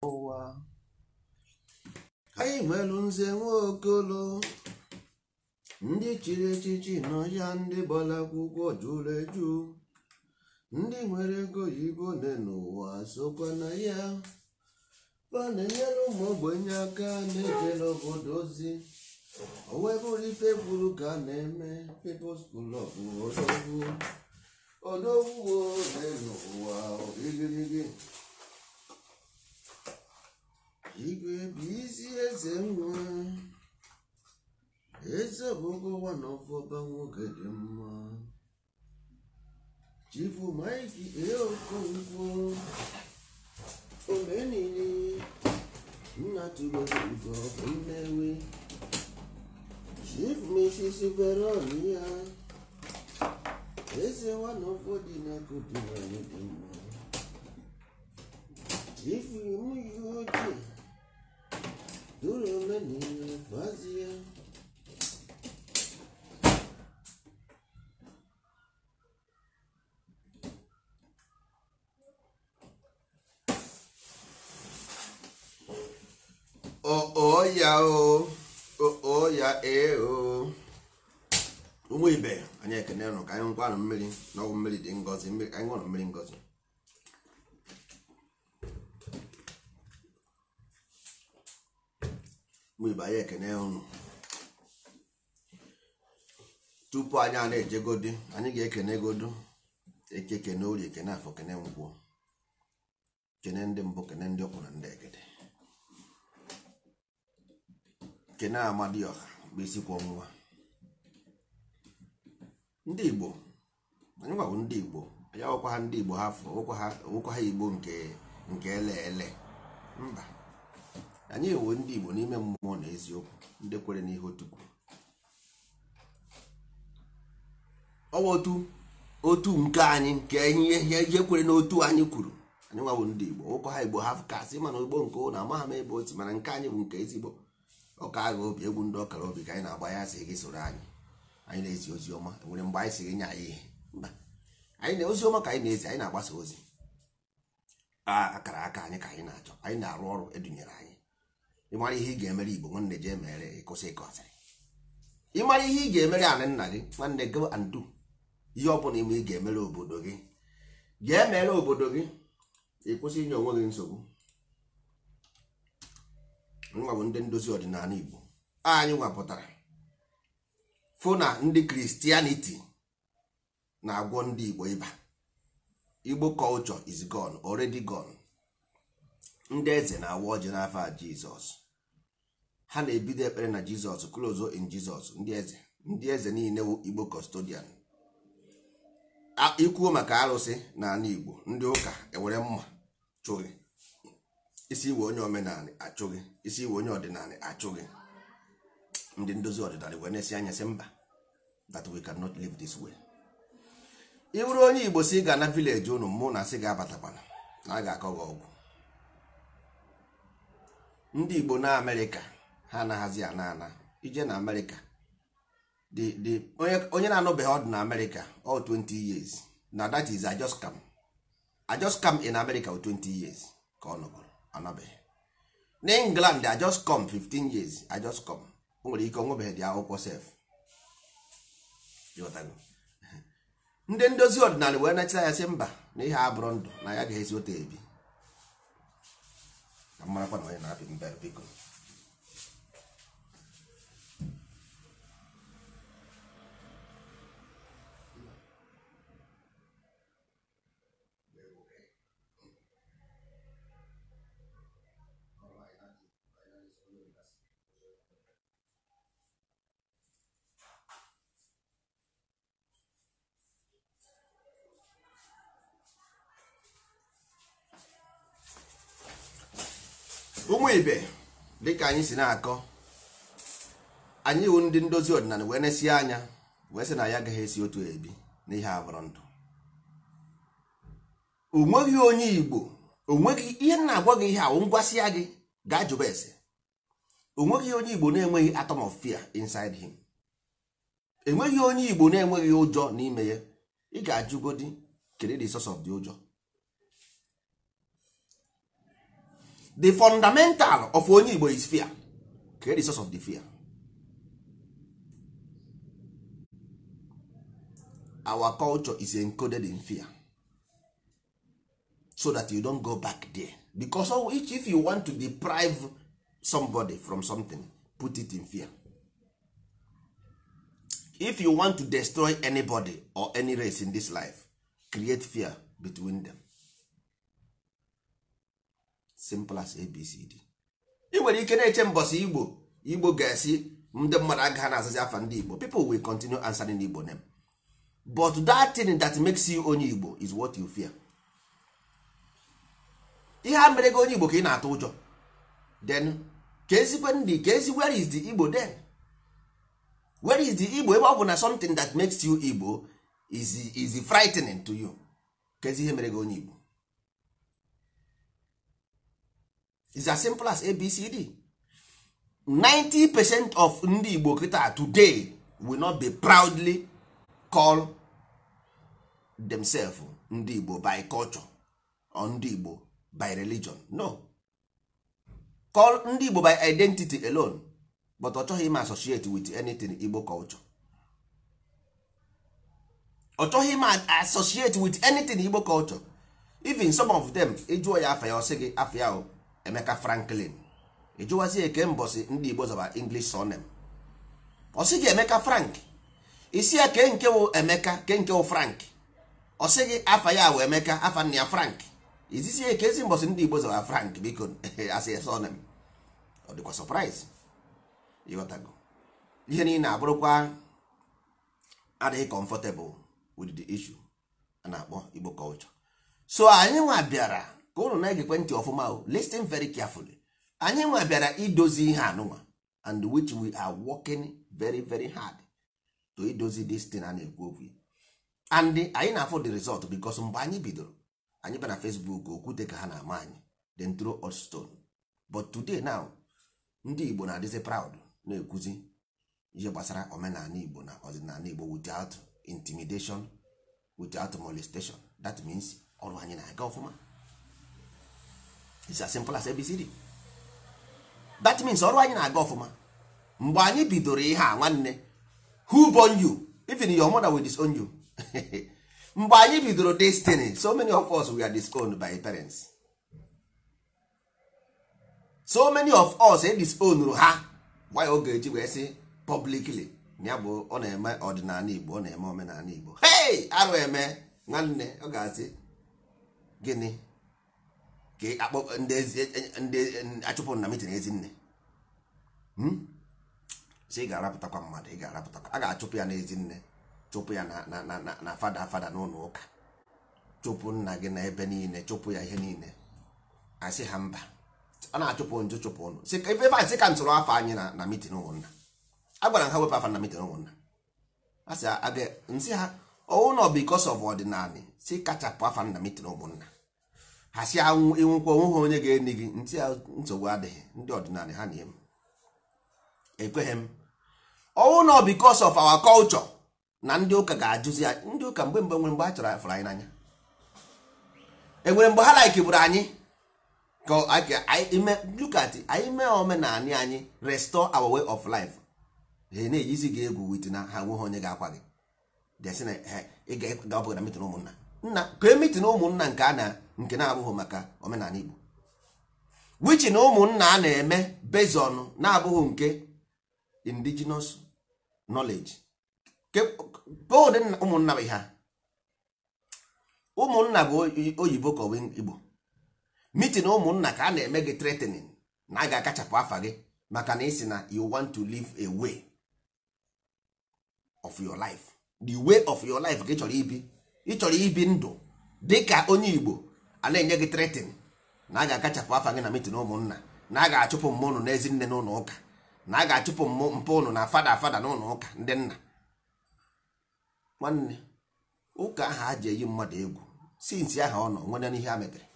ụwa anyị nwelu nze nwaokolo ndị chiri echichi nọ ya ndị gbara akwụkwọ jụrụ eju ndị nwere ego oyibo nne n'ụwa sokwa na ya ọ na-enyere ụmụ ogbenye aka na-ejere obodo ozi o wee bụrụ ife kwuru ka a na-eme People's Club odogwu odogwu n'ụwa igirigi igwe bụ isi eze nwa eze bụgo nwana ọfọba nwoke dị mma chifu maiki eokonkwo omenini nna tụgogo bụ nnewi chief mrs veron ya eze nwana ụfọdụ na-akụdị nwanyị dị mma chief imuyi ojii duru omenini fazie ọya o ọya ee o ụmụ ibe anyị ekene nụ ka anyị nkwanụ mmiri na ọgwụ mmiri dị ngọzi mmiri ka anyị ṅụrụ mmiri ngọzi ụmụ ibe anyị ekene ụnụ tupu anyị a na-ejegodi anyị ga-ekene godo eke kene orie kene afọ kene nkwụ kene ndị mbụ kene ndị ọkwụ na ndị egede kene amadioha bụ isi kwọ nwa ndị igbo anyị gwabụ ndị igbo anyị awụkwa ha ndị igbo ha afọ nwekwa ha igbo nke nke ele ele mba anyị ewo ndị igbo n'ime mmụọ na eziokwu ndị kwere n'ihe otu kwuru ọwa otu otu nke anyị nke ihe ihe kwere n'otu anyị kwuru anyị nwabụ ndị igbo nwekwa ha igbo ha kasị mana igbo nke ụlọ amaghị m ebe otu mana nke anyị bụ nke ezigbo ọka agha obi egwu ndị ọkara obi ka anyị na-agba ya sị gị soro anyị anyị na-ezi ozi ọma nwere mgbe anyị si gị nye anyị ihe mba anyị na ozi ọma ka anyị na-ezi anyị na-agbasa ozi akara aka anyị ka anyị na-achọ anyị na-arụ ọrụ edunyere anyị ịmara ihe ị ga-emere igbo nwanne jee mere ịkwụsị ịkọ asịrị ịmara ihe ị ga-emere anị nna gị nwanne go and do ihe ọ bụla ime ị ga-emere obodo gị jee mere obodo gị ịkwụsị inye onwe gị nsogbu nwa bụ ndị ndozi ọdịnala igbo anyị nwapụtara fụ na ndị kristianity na-agwọ ndị igbo ịba igbo culture is gone already gone ndị eze na-awa ọjị n'afọ a jizọs ha na-ebido ekpere na jizọs close in jizọs ndị eze ndị eze niile wụ igbo custodian ikwuo maka arụsị n'ala igbo ndị ụka ewere mma chụghị isi iwe onye omenala achụghị isi iwe onye ọdịnala achụghị ndị ndozi ọdịnala wee na-esi anya sị mba that we cannot live this way ị bụrụ onye igbo si ga na vileji unu mụ na sị ga-abatakwana na a ga-akọ gị ọgwụ ndị igbo na amerịka ha anaghịzi ana ana ije na amerịka onye na-anụbeghị ọdụ na amerịka all 20 years na that is I just come I just come in america 20 years ka ọ nọgoro anabeghị n'england i just come 15 years i just come o nwere ike onwebeghị dị akwụkwọ sef ndị ndozi ọdịnala wee nachita ya sị mba na ihe abụrụ ndụ na ya ga-esi otu ebi ka marakwa na onye na-apị mbe biko ụmụ ibe dịka anyị si na-akọ anyị wụ ndị ndozi ọdịnala wee na-esi anya wee sị na ya agaghị esi otu ebi n'ihe abụrụ ndụ onweghị onye igbo onweghị ihe na-agwa gị ihe awụ ngwasịa gị gaa jụba ese onweghị onye igbo na-enweghị atom of fear inside him enweghị onye igbo na-enweghị ụjọ n'ime ya ị ga-ajụgodi kedu the source of the ụjọ the fundamental of onye igbo is fear create the source of the fear our culture is encoded in fear so that you don't go back there because of which if you want to deprive somebody from something put it in fear if you want to destroy anybody or any race in this life create fear between them simple as abcd ị nwere ike na-eche mbọsị igbo igbo ga-esi ndị mmadụ agaghị na-azazi afa ndị igbo people will continue answering igbo name but that thing that makes you onye igbo is what you fear ihe a mere gị onye igbo ka ị na-atụ ụjọ then ka ezikwe ndị ka ezi where is the igbo then where is the igbo ebe ọ bụ na something that makes you igbo is, is frightening to you ka ezi ihe mere gị onye igbo is as simple as abcd 90 percent of ndị igbo kịta today will not be proudly call themselves ndị igbo by culture or ndị igbo by religion no call ndị igbo by identity alone but ọ chọghị ime associate with anything igbo culture ọ chọghị ime associate with anything igbo culture even some of them ịjụọ ya afa ya ọ sị gị afa ya o emeka franklin ịjụwazi eke mbọsị ndị igbo zaba english surname ọ sị gị emeka frank isi ya ke nke wụ emeka ke nke wụ frank ọ sị gị afa ya wụ emeka afa nna ya frank izisi ya eke ezi mbọsị ndị igbo zaba frank biko asị ya surname ọ dịkwa surprise ịghọtago ihe niile abụrụkwa adịghị comfortable with the issue a na-akpọ igbo culture so anyị nwa bịara ka ụnụ na-egekwe ntị ọfụma o listen very carefully anyị nwa bịara idozi ihe anụnwa and which we are working very very hard to idozi this thing a na-ekwu okwu and anyị na-afụ the result because mgbe anyị bidoro anyị bịa na Facebook okwute ka ha na-ama anyị then throw us stone but today now ndị Igbo na-adịzi proud na-ekwuzi ihe gbasara omenala Igbo na ọdịnala Igbo without intimidation without molestation that means ọrụ anyị na-aga ọfụma it's as simple as ABCD that means ọrụ anyị na-aga ọfụma mgbe anyị bidoro ihe a nwanne who born you even your mother will disown you mgbe anyị bidoro destiny so many of us we are disowned by parents so many of us e disowned ha why ọ ga-eji wee sị publicly na ya bụ ọ na-eme ọdịnala Igbo ọ na-eme omenala Igbo hey arụ eme nwanne ọ ga-asị gịnị ka akpọ ndị achụpụ na mitin ezinne si ị ga-arapụtakwa mmadụ ị ga-arapụtakwa a ga-achụpụ ya n'ezinne chụpụ ya na fada fada n'ụlọ ụka chụpụ nna gị na ebe niile chụpụ ya ihe niile asị ha mba a na-achụpụ njụ chụpụ ụnụ ebe sị ka m tụrụ afọ anyị na mitin ụmụnna a gwara ha wepụ afa na mitin ụmụnna a sị nsị ha ọwụ nọ bikos of ọdịnala si kachapụ afa na mitin ụmụnna ha si ịnwụkwa onwe ha onye ga-eni gị ntị ya nsogbu adịghị ndị ọdịnala ha na-eme ekweghị m ọwụ nọ bikos of our culture na ndị ụka ga-ajụzi ndị ụka mgbe mgbe nwere mgbe a chọrọ afụrụ anyị n'anya enwere mgbe ha laikibụrụ anyị lukat anyị mee omenala anyị restore our way of life ha na-ejizi gị egwu wit na ha nweghị onye ga-akwa gị desi na ị ga-abụghị na mitin ụmụnna nna ka emitin ụmụnna nke a na nke na-abụghị maka omenala Igbo wichi na ụmụnna a na-eme bezon na-abụghị nke indigenous knowledge ụdị ụmụnna bụ ha ụmụnna bụ oyibo ka Igbo mitin ụmụnna ka a na-eme gị threatening na a ga-akachapụ afa gị maka na isi na you want to live a way of your life the way of your life ka ị chọrọ ibi ị chọrọ ibi ndụ dị ka onye Igbo a na-enye gị threatening na a ga-akachapụ afa gị na mitin ụmụnna na a ga-achụpụ mmụ ụnụ n'ezi nne n'ụlọ ụka na a ga-achụpụ mpụ ụnụ na fada fada n'ụlọ ụka ndị nna nwanne ụka ahụ a ji eyi mmadụ egwu sinsi aha ọ nọ nwere n'ihe a mepere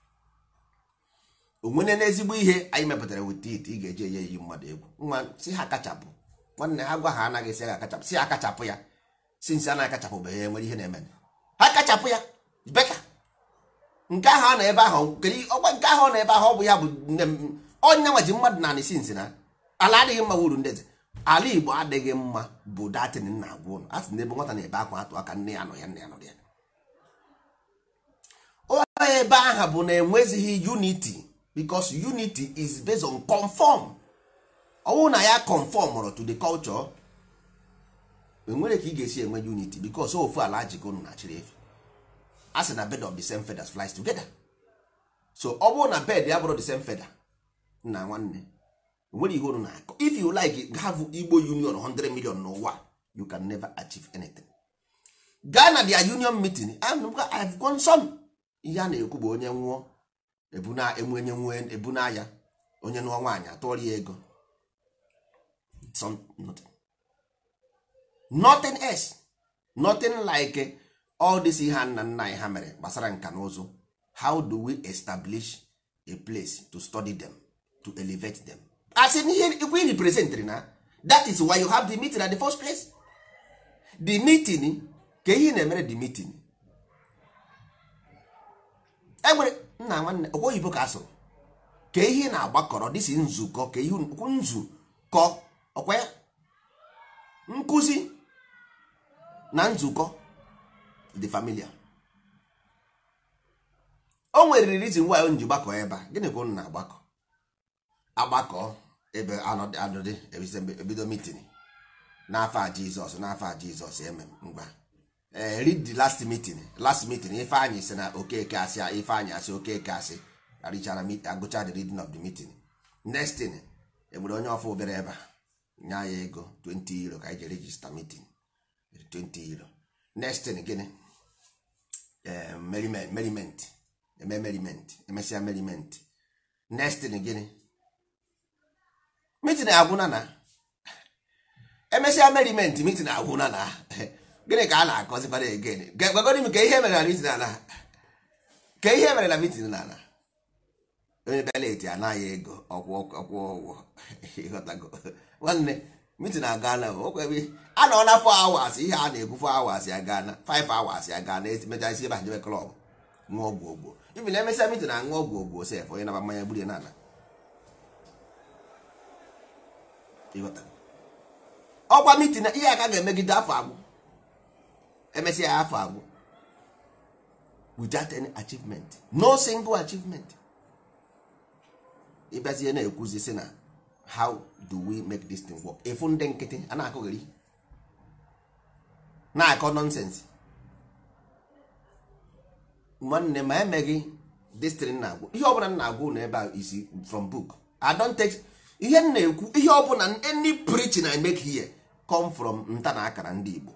onwene n'ezigbo ihe anyị mepụtara weta ite ị ga-eji enye eyi mmadụ egwu nwa si ha kachapụ nwanne ha gwa ha anaghị si ha akachapụ si ha kachapụ ya sinsi anaghị akachapụbeghị ya nwere ihe na-eme ha kachapụ ya beka nke ahụ a nọ ebe ahụ kedu ọkwa nke ahụ ọ nọ ebe ahụ ọ bụ ya bụ nne m onye nwa ji mmadụ na anịsi nsị na ala adịghị mma wuru ndeze ala igbo adịghị mma bụ datin nna agwa ụlọ a sị na ebe nwata na-ebe akwa atụ aka nne ya nọ ya nne ya nọ ya onye ebe ahụ bụ na enwezighị unity because unity is based on conform ọwụ na ya conform to the culture enwere ka ị ga-esi enwe unity because ofu ala jikọ unu na-achịrị efe a sị na bed of the same feathers flies together so ọ bụrụ na bed ya bụrụ the same feather nna nwanne nwere ihe unu na-akọ if you like have igbo union 100 million n'ụwa you can never achieve anything gaa na their union meeting I've gone some ihe a na-ekwu bụ onye nwụọ ebuna enwenye nwee ebuna ya onye nụọ nwaanyị atụọrọ ya ego Some, nothing. nothing else nothing like all this ihe nna nna anyị ha mere gbasara nka na ụzụ how do we establish a place to study them to elevate them as in ihe ikwe representary na that is why you have the meeting at the first place the meeting ka ihe na-emere the meeting enwere nna nwanne ọkwa oyibo ka asụrụ ka ihe na-agbakọrọ dịsi nzukọ ka ihe nzukọ ọkwa ya nkụzi na nzukọ the familiar o nwere reason why o ji gbakọ ebe a gịnị ka unu na-agbakọ agbakọ ebe anọdị ebido meeting n'afọ a jizọs n'afọ a jizọs emem ngwa read the last meeting last meeting ifeanyị si na okeke asị ifeanyị asị okeke asị arichara agụcha the reading of the meeting next thing enwere onye ọfụ obere ebe a nye ya ego 20 euro ka anyị ji register meeting 20 euro next thing gịnị merriment eme merriment emesịa merriment next thing gịnị meeting agwụna na emesịa merriment meeting agwụna na gịnị ka a na-akọzikwara again gwagoro m ka ihe mere na meeting ala ka ihe mere na meeting n'ala onye beleti anaghị ego ọkwụ ụgwọ ịghọtago nwanne mitin aga na okwebi a nọ na fọ awas ihe a na-ekwu fọ awas ya gaa na 5 awas ya gaa na mecha isi ebe ha jebe klọb ṅụọ ọgwụ ogbo ibi na emesịa mitin aṅụ ọgwụ ogbo sef onye naba mmanya gburu n'ala ọkwa mitin ihe aka ga-emegide afọ agwụ emesịa ya afọ agwụ without any achievement no single achievement ịbịazie na-ekwuzi sị na how do we make this thing work efu ndị nkịtị a na-akụghịrị na-akọ nọnsensị nwanne ma emeghị destrin na-agwụ ihe ọbụla m na-agwụ na ebe a isi from book i don't take ihe m na-ekwu ihe ọbụla any preaching I make here come from nta na akara ndị Igbo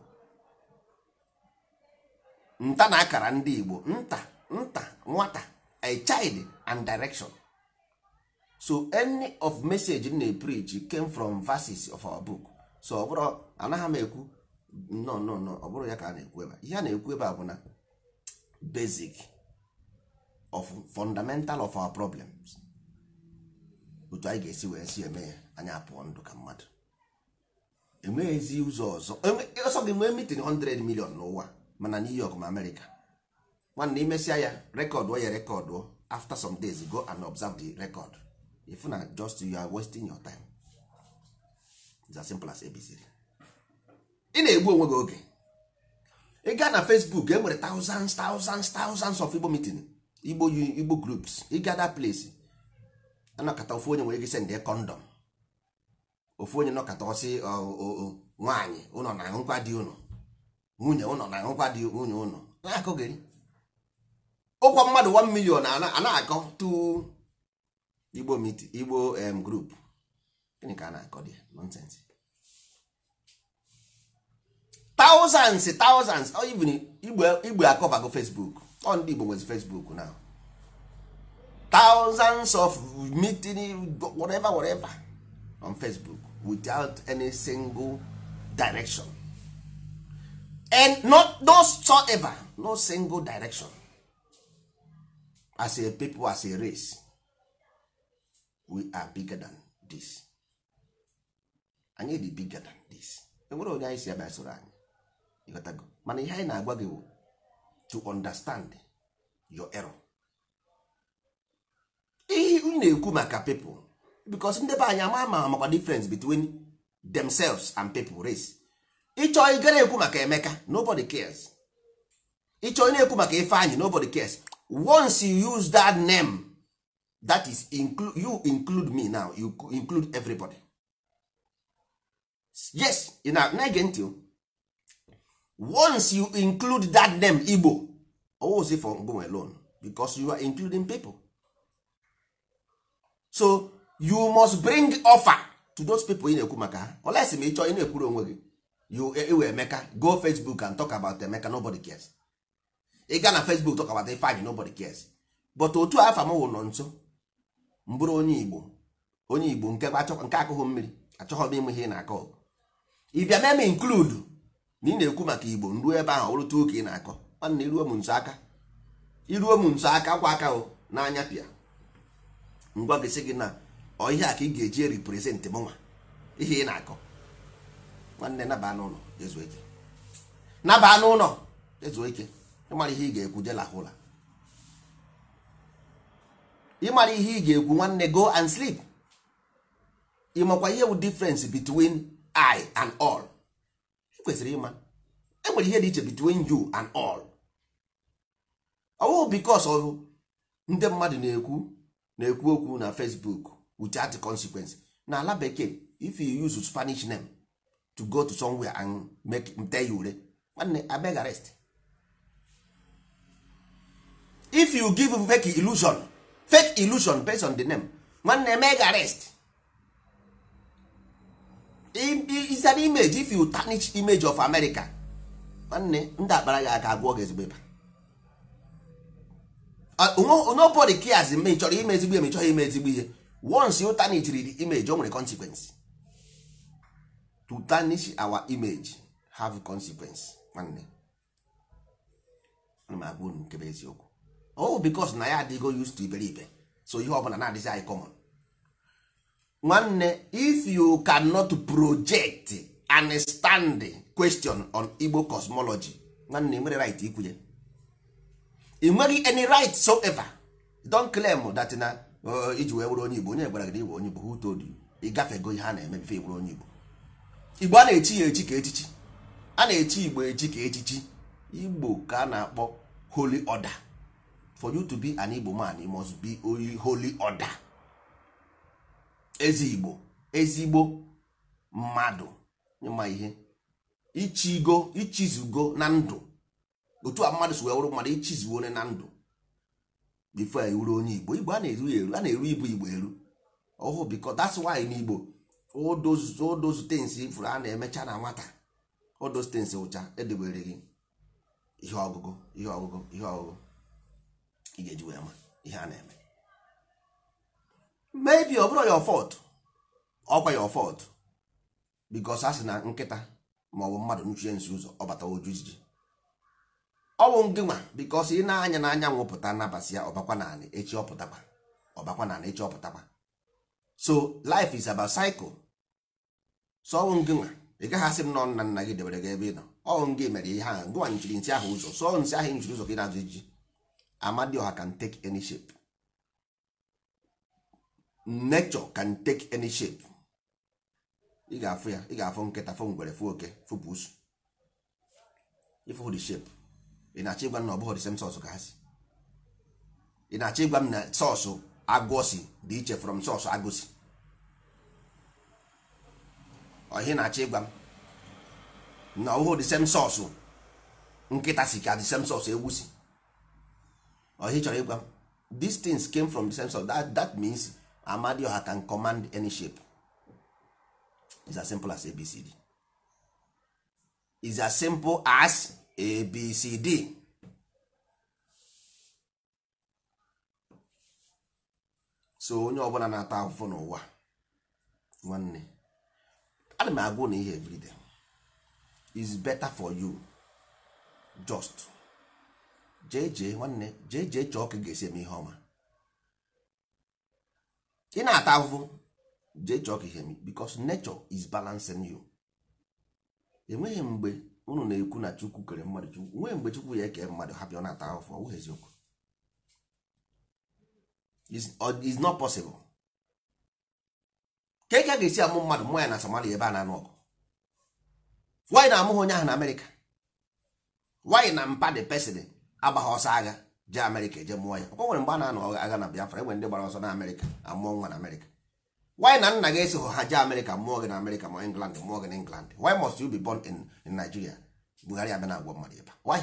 nta na akara ndị Igbo nta nta nwata a child and direction so any of message m na-preach came from verses of our book so ọ bụrụ anaghị m ekwu no no no ọ bụrụ ya ka a na-ekwu ebe ihe a na-ekwu ebe a bụ na basic of fundamental of our problems otu anyị ga-esi wee si eme ya anyị apụọ ndụ ka mmadụ enweghịzi ụzọ ọzọ ọsọ gị nwee mitin 100 million n'ụwa mana New York ma America nwanne imesịa ya rekọdụ ya rekọdụ after some days go and observe the record if na just you are wasting your time it's as simple as abc ị na-egbu onwe gị oge ị gaa na facebook e nwere thousands thousands thousands of igbo meeting igbo igbo groups ị gaa that place anọkọta ofu onye nwere ike send kondọm ofu onye nọkọta ọsị nwaanyị ụnọ na nkwa dị ụnọ nwunye ụnọ na nkwa dị nwunye ụnọ na-akụghịrị ụkwa mmadụ 1 million a na-akọ tu igbo meet igbo um, group gịnị ka a na-akọ dị nonsense thousands thousands or even igbo igbo akọbago facebook ọ ndị igbo nwezi facebook now thousands of meeting whatever whatever on facebook without any single direction and not no whatsoever no single direction as a people as a race we are bigger than this anyị dị bigger than this enwere onye anyị si abịa soro anyị ịghọtago mana ihe anyị na-agwa gị bụ to understand your error ị na-ekwu maka people because ndị be anyị ama ma makwa difference between themselves and people race ịchọ ị gara ekwu maka emeka nobody cares ịchọ ị na-ekwu maka ifeanyị nobody cares once you use that name that is include, you include me now you include everybody yes ị na na-ege ntị o. once you include that name igbo always for ngome alone because you are including people so you must bring offer to those people ị na-ekwu maka ha unless ma ị chọọ ị na-ekwuru onwe gị you ewe emeka go facebook and talk about emeka nobody cares ị gaa na facebook talk about ifeanyị nobody cares but otu afa m wụ nọ nso mbụrụ onye igbo onye igbo nke achọ- nke akụghị mmiri achọghị m ịmụ ihe ị na-akọ ị bịa mee m include na ị na-ekwu maka igbo nruo ebe ahụ ọrụtụ ụka ị na-akọ nwanne iruo m nso aka iruo m nso aka kwa aka o n'anya pịa ngwa gị sị gị na ọ ihe a ka ị ga-eji represent m nwa ihe ị na-akọ nwanne naba n'ụlọ ezuo ike naba n'ụlọ ezuo ike ịmara ihe ị ga-ekwu je lahụ ụla ịmara ihe ị ga-ekwu nwanne go and sleep ịmakwa ihe bụ difference between I and all ị kwesịrị ịma enwere ihe dị iche between you and all ọwụ because of ndị mmadụ na-ekwu na-ekwu okwu na Facebook without consequence na ala bekee if you use Spanish name to go to somewhere and make tell you ure nwanne abeg arrest if you give fake illusion fake illusion based on the name nwanne meg arrest I- i- is an image if you tarnish image of America nwanne ndị akpara gị aka agwọ gị ezigbo ịba Uh, no- nobody cares ma ị chọrọ ime ezigbo ihe ma ị chọghị ime ezigbo ihe once you tarnish the image o nwere consequence to tarnish our image have consequence nwanne ana m agwa unu nke bụ eziokwu oh because na ya adịgo used to iberibe so ihe ọbụla na-adịzi anyị common nwanne if you cannot project and stand question on igbo cosmology nwanne ị nwere right ikwunye ị nweghị any right so ever don claim that na uh, iji wee were onye igbo onye gwara gị na iwe onye igbo who told you ị gafego ihe a na-eme bife were onye igbo igbo a na-echi ya echi ka echichi a na-echi igbo echi ka echichi igbo ka a na-akpọ holy order for you to be an igbo man you must be only holy order ezi igbo ezigbo mmadụ ịma ihe ichigo ichizugo na ndụ otu a mmadụ si wee wụrụ mmadụ ichizuo onye na ndụ bifo ewuru onye igbo igbo a na-eru ya eru a na-eru ibu igbo eru ọhụ biko that's why n'igbo all those all those things ifuru a na-emecha na nwata all those things ụcha edebere gị ihe ọgụgụ ihe ọgụgụ ihe ọgụgụ ị ga-eji wee ma ihe a na-eme maybe ọ bụrụ your fault ọkwa your fault because a sị na nkịta ma ọ bụ mmadụ nchie nsi ụzọ ọ bata oju ijiji ọ bụ ngị nwa because ị na-anya n'anyanwụ pụta nabasị ya ọbakwa naanị echi ọpụtakwa ọbakwa naanị echi ọpụtakwa so life is about cycle so ọ bụ ngị nwa ị gaghị asị m nọ nna nna gị debere gị ebe ị nọ ọ bụ ngị mere ihe ahụ ngịnwa nchiri nsị ahụ ụzọ so nsị ahụ nchiri ụzọ ka ị na-azụ iji amadioha can take any shape nature can take any shape ị ga-afụ ya ị ga-afụ nkịta fụ ngwere fụ oke fụ pusu ịfụ the shape ị na-achọ ịgwa m na ọ bụghị the same sauce ka ha si ị na-achọ ịgwa m na sọsụ agwọ si dị iche from sọsụ agụ si ọ ihe na-achọ ịgwa m na ọ bụghị the same sauce nkịta si ka the same sauce ewu si ọ ihe ị chọrọ ịgwa m these things came from the same source that, that means amadioha can command any shape It's as simple as abcd It's as simple as abcd so onye ọbụla na-ata afụfụ n'ụwa nwanne ana m agwụ na ihe everyday is better for you just jee jee nwanne jee jee chọọ ka ị ga-esi eme ihe ọma ị na-ata ahụhụ jee chọọ ka ihe eme because nature is balancing you enweghị mgbe unu na-ekwu na chukwu kere mmadụ chukwu nwee mgbe chukwu ya eke mmadụ hapụ ọ na-ata ahụhụ ọ bụghị eziokwu is or is not possible ka eke a ga-esi amụ mmadụ mmụọ ya na somalia ebe a na-anụ ọgụ wanyị na-amụghị onye ahụ na amerịka wanyị na mpa de pesin agbaghị ọsọ agha jee amerịka eje mụọ ya ọkwa nwere mgbe a na-anụ agha na biafra enwere ndị gbara ọsọ na amerịka amụọ nwa na amerịka wanyị na nna gị eso ha jee amerịka mụọ gị na amerịka ma england mụọ gị na england why must you be born in, in nigeria buhari abịa na-agwọ mmadụ ebe why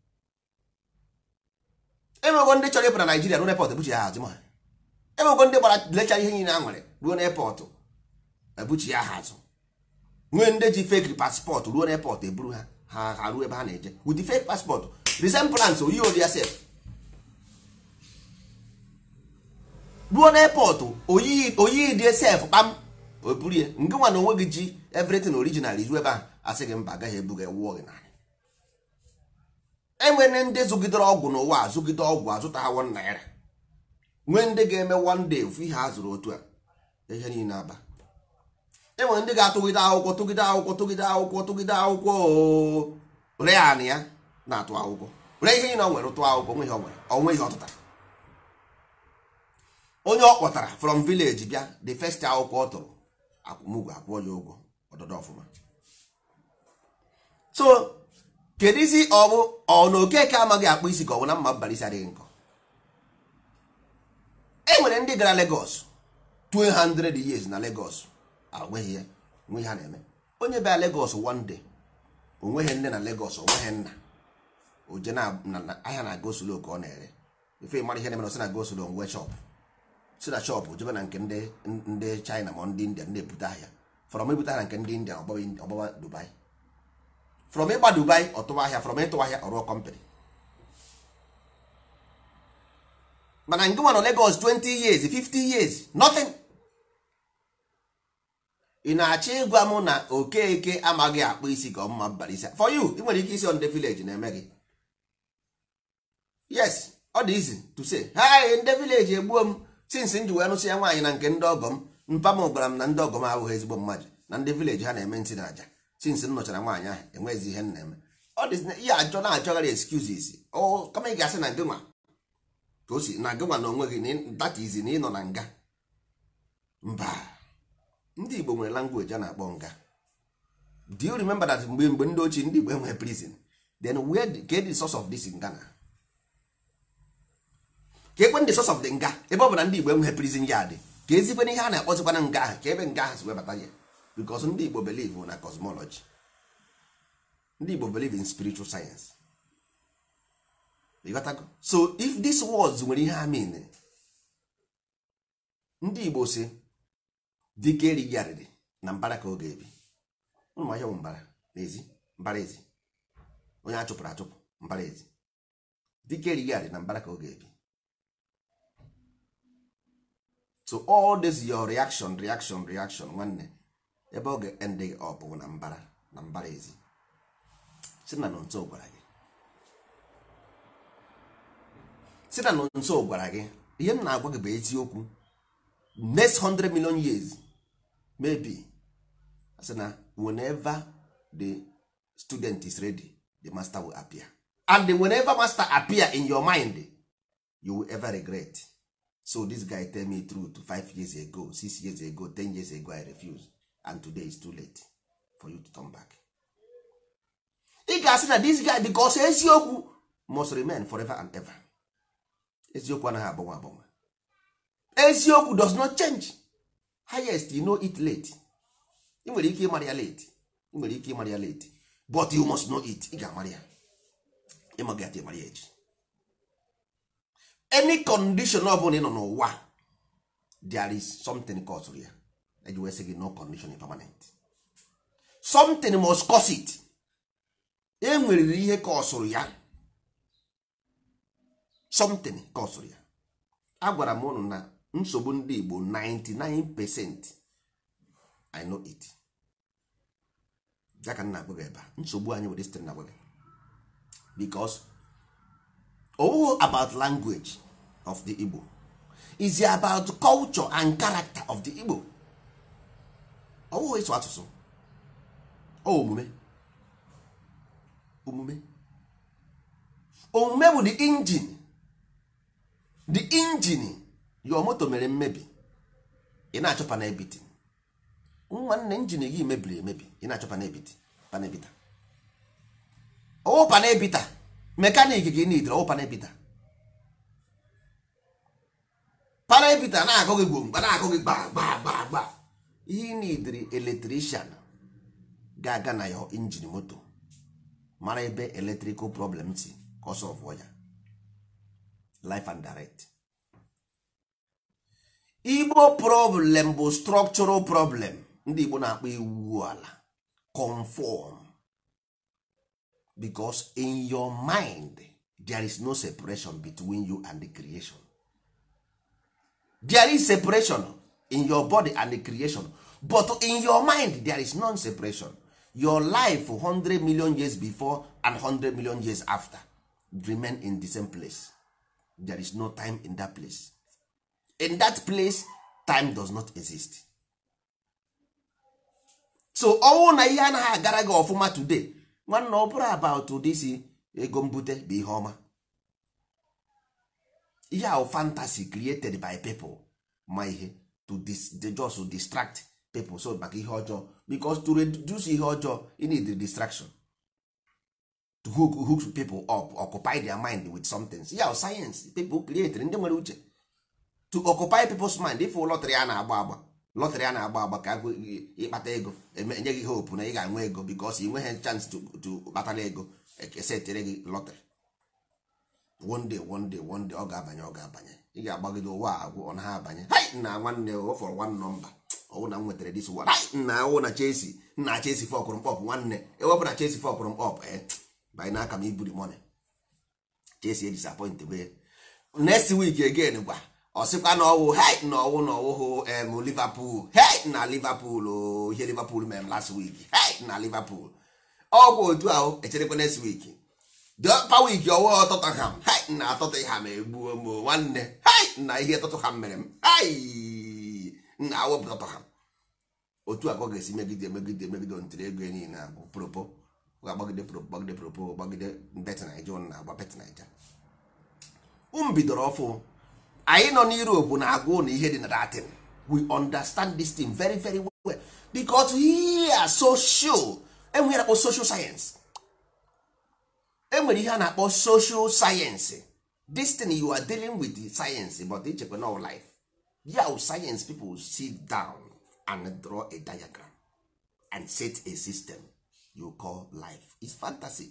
enwego ndị chọrọ ịpụ na naijiria ruo n'epọt ebuchi ya hazi ma enwego ndị gbara lechara ihe niile a nwere ruo n'epọt ebuchi ya ha azụ nwee ndị ji fake paspọtụ ruo n'epọt eburu ha ha ha ruo ebe ha na-eje with the fake paspọtụ resemblance oyi odi ya sef ruo n'epọtụ oyi oyi dị sef kpam o buru ya nke nwa na onwe gị ji everything original izu ebe a asị gị mba agaghị ebu gị wụọ gị narị enwere ndị zụgidere ọgwụ n'ụwa a zụgide ọgwụ azụta ha wọn naira nwee ndị ga-eme one day ofu ihe a zụrụ otu a ihe niile aba enwere ndị ga-atụgide akwụkwọ tụgide akwụkwọ tụgide akwụkwọ tụgide akwụkwọ oo ree anị ya na-atụ akwụkwọ ree ihe niile ọ nwere tụọ akwụkwọ onwe ihe ọ nwere onwe ihe ọ tụtara onye ọ kpọtara from village bịa the first akwụkwọ ọ tụrụ akwụmụgwọ akwụọ ya ụgwọ ọdọdọ ọfụma so kedizi ọ bụ ọ na okeke amaghị akpụ isi ka ọ bụ na mma mbalisi adịghị nkọ e nwere ndị gara Lagos 200 years na Lagos agweghị ya nwe ha na-eme onye bịa Lagos one day onweghị nne na Lagos onweghị nna oje na na- ahịa na goslo ka ọ na-ere ife mara ihe na-emere sị na goslo nwe shop si na shop jebe na nke ndị ndị China ma ndị India ndị ebute ahịa from ebute ahịa na nke ndị India ọgbaba ọgbaba Dubai from ịgba Dubai ọtụwa ahịa from ịtụ ahịa ọrụọ company mana nke nwa nọ Lagos 20 years 50 years nothing ị na-achọ ịgwa m na okeke amaghị akpụ isi ka ọmụma mbara isi for you ị nwere ike isi on the village na-eme gị yes ọ dị easy to say hi ndị village egbuo m since m ji wee nụsị ya nwaanyị na nke ndị ọgọ m mpa m gwara m na ndị ọgọ m abụghị ezigbo mmadụ na ndị village ha na-eme ntị na aja since m nụchara nwaanyị ahụ enweghịzi ihe m na-eme ọ dị ihe achọ na-achọgharị excuses ọ kama ị ga-asị na gị nwa ka o si na gị nwa na onwe gị na ị- that is na ị nọ na nga mba ndị igbo nwere language a na-akpọ nga do you remember that mgbe mgbe ndị ochie ndị igbo enwere prison then where the, ka the source of this nga na ka ekwe ndị source of the nga ebe ọ bụ na ndị igbo enweghị prison yard ka ezikwe ihe a na-akpọzikwana nga ahụ ka ebe nga ahụ si webata ya because ndị igbo believe na cosmology ndị igbo believe in spiritual science ịghọtago so if this words nwere ihe ha mean ndị igbo si dike erighị arịrị na mbara ka ọ ga-ebi ụmụ ahịa bụ mbara n'ezi mbara ezi onye a chụpụrụ achụpụ mbara ezi dike erighị arịrị na mbara ka ọ ga-ebi so all this your reaction reaction reaction nwanne ebe ọ ga-end up bụ na mbara na mbara ezi si na nso gwara gị si na nso gwara gị ihe m na-agwa gị bụ eziokwu next 100 million years maybe sị na whenever the student is ready the master will appear and whenever master appear in your mind you will ever regret so this guy tell me truth five years ago six years ago ten years ago i refuse and today is too late for you to turn back ị ga-asị na this guy because eziokwu must remain forever and ever eziokwu anaghị agbanwe agbanwe eziokwu does not change highest you know it late ị nwere ike ịmara ya late ị nwere ike ịmara ya late but you must know it ị ga-amara ya ịmaga ya ịmara ya echi any condition ọ bụla ị nọ n'ụwa there is something cause ya eji wee sị gị no condition is permanent something must cause it e nweriri ihe kọsụrụ ya something kọsụrụ ya agwara m ụnụ na nsogbu ndị Igbo 99 percent I know it ya ka m na-agwa gị ebe a nsogbu anyị were sitere na gwa gị because oh about language of the Igbo is about culture and character of the Igbo ọ bụghị ịsụ asụsụ ọ omume omume omume bụ the engine the engine your moto mere mmebi ị na-achọ panebiti nwanne njin gị mebiri emebi ị na-achọ panebiti panebita ọwụ panebita mekanik gị nidiri ọwụ panebita panebita na-akụ gị gwomgba na-akụ gị gba gba gba gba ihe ị nidiri eletrician ga-aga na ya injin moto mara ebe electrical problem si ka ọ sọfụọ ya life and direct igbo problem bụ structural problem ndị igbo na-akpọ iwu ala conform because in your mind there is no separation between you and the creation there is separation in your body and the creation but in your mind there is non separation your life 100 million years before and 100 million years after remain in the same place there is no time in that place in that place time does not exist so ọnwụ na ihe anaghị agara gị ọfụma today nwanne ọ bụrụ about ụdị isi ego mbute bụ ihe ọma ihe ahụ fantasy created by people ma ihe to dis to just to distract people so maka ihe ọjọọ because to reduce ihe ọjọọ you need the distraction to hook, hook people up occupy their mind with something ya yeah, science people create ndị nwere uche to occupy people's mind ịfụ lọtrị a na-agba agba lọtrị a na-agba agba ka ịkpata ego enye gị hope na ị ga-enwe ego because ị nweghị chance to kpatara ego esetere gị lọtrị one day one day one day ọ ga-abanye ọ ga-abanye ị ga-agbagide ụwa agwụ ọ naghị abanye hai na nwanne ọ fọrọ one number ọwụ na m nwetara dis one hai na awụ na Chelsea nna Chelsea fọkụrụ mkpọp nwanne ewepụ na Chelsea fọkụrụ mkpọp ee banye n'aka m iburi money Chelsea disappoint be next week again gwa ọ sịkwa na ọwụ hei na ọwụ na ọwụhụ em Liverpool hei na Liverpool o ihe Liverpool mere last week hei na Liverpool ọgwụ otu ahụ echerekwa next week dpa week ọwụ Tottenham hei na Tottenham egbuo m nwanne hei na ihe Tottenham mere m hei na awepụ Tottenham otu a ka ọ ga-esi megide megide megide ntiri ego niile bụ propo ga-agbagide propo gbagide propo gbagide bet naija na agba bet naija m bidoro ọfụ anyị nọ n'Europe na-agụ na ihe dị na datin we understand this thing very very well because here social enwere akpọ social science enwere ihe a na-akpọ social science this thing you are dealing with the science but ichekwa no life yeah science people sit down and draw a diagram and set a system you call life is fantasy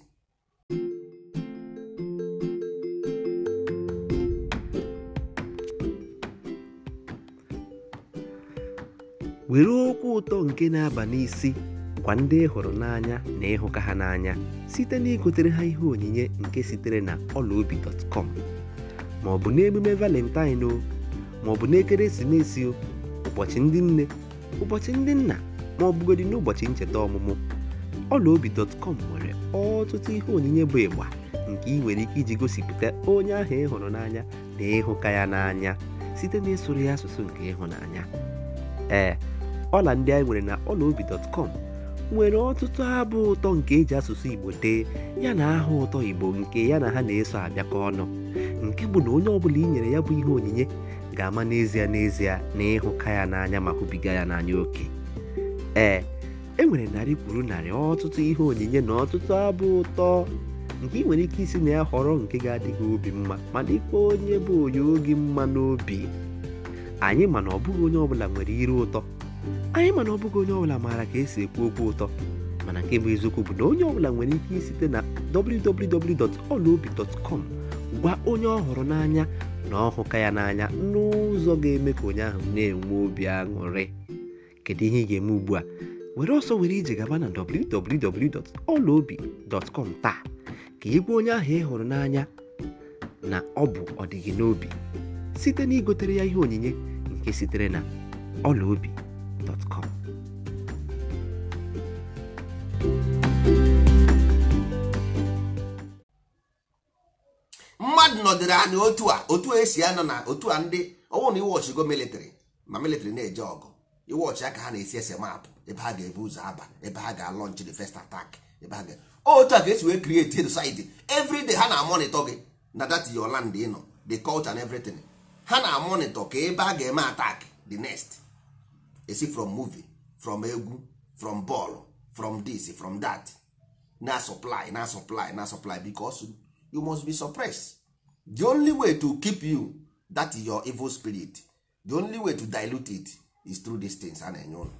were okwu ụtọ nke na-aba n'isi gwa ndị ị hụrụ n'anya na ịhụka ha n'anya site na igotere ha ihe onyinye nke sitere na ọlaobi.com ma ọ bụ n'emume valentine o ma ọ bụ n'ekeresimesi o ụbọchị ndị nne ụbọchị ndị nna ma ọ bụgodị n'ụbọchị ncheta ọmụmụ ọlaobi.com nwere ọtụtụ ihe onyinye bụ ịgba nke ị nwere ike iji gosipụta onye ahụ ị hụrụ n'anya na ịhụka ya n'anya site na ịsụrụ ya asụsụ nke ịhụnanya ee ọla ndị anyị nwere na ọlaobi.com nwere ọtụtụ abụ ụtọ nke eji asụsụ igbo dee ya na aha ụtọ igbo nke ya na ha na-eso abịakọ ọnụ nke bụ na onye ọbụla i nyere ya bụ ihe onyinye ga-ama n'ezie n'ezie na ịhụka ya n'anya ma hụbiga ya n'anya oke ee e nwere narị kwuru narị ọtụtụ ihe onyinye na ọtụtụ abụ ụtọ nke ị nwere ike isi na ya họrọ nke ga-adịghị obi mma ma dịkwa onye bụ onye oge mma n'obi anyị mana ọ bụghị onye ọbụla nwere ire ụtọ anyị mana ọ bụghị onye ọbụla maara ka esi ekwu okwu ụtọ mana nke bụ eziokwu bụ na onye ọbụla nwere ike isite na www.olaobi.com gwa onye ọ hụrụ n'anya na ọhụka ya n'anya n'ụzọ ga-eme ka onye ahụ na-enwe obi aṅụrị kedu ihe ị ga-eme ugbu a were ọsọ were ije gaba na www.olaobi.com taa ka ị gwa onye ahụ ị hụrụ n'anya na ọ bụ ọdịgị n'obi site na igotere ya ihe onyinye nke sitere na ọlaobi.com mmadụ nọdịrị anya otu a otu a esi anọ na otu a ndị ọnwụ na iwọchigo military ma military na-eje ọgụ iwọchi aka ha na-esi ese maapụ ebe ha ga-ebu ụzọ aba ebe ha ga-alọnch the first attack ebe ha ga otu a ka esi wee create society every day ha na-amonitọ gị na that your land ị nọ the culture and everything ha na monitor ka ebe a ga-eme attack the next esi from movie from egwu from ball from this from that na supply na supply na supply because you must be suppressed the only way to keep you that your evil spirit the only way to dilute it is through these things a na-enye ụlọ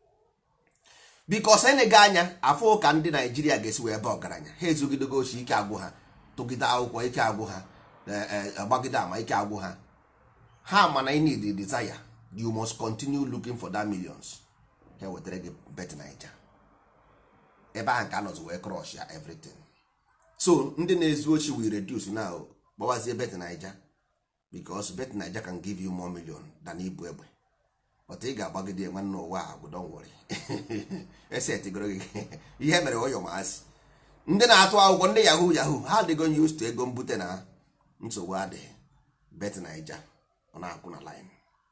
bikos enyega anya afọ ka ndị naijiria ga-esi wee ebe ọgaranya ha ezugidego ochi ike agwụ ha tụgide akwụkwọ ike agwụ ha agbagide ama ike agwụ ha ha mana ị need desire you must continue looking for that millions ha wetara gị bet naija ebe ahụ ka anọzi wee crush ya everything so ndị na-ezu ochi we reduce now gbawazie bet naija because bet naija can give you more million than ibu egbe but ị ga-agbagide nwanne ụwa a bụ don worry esetigoro gị ihe mere ọyọ masị ndị na-atụ akwụkwọ ndị yahoo yahoo ha adịgo used to ego mbute na nsogbu adịghị bet naija ọ na-akwụ na line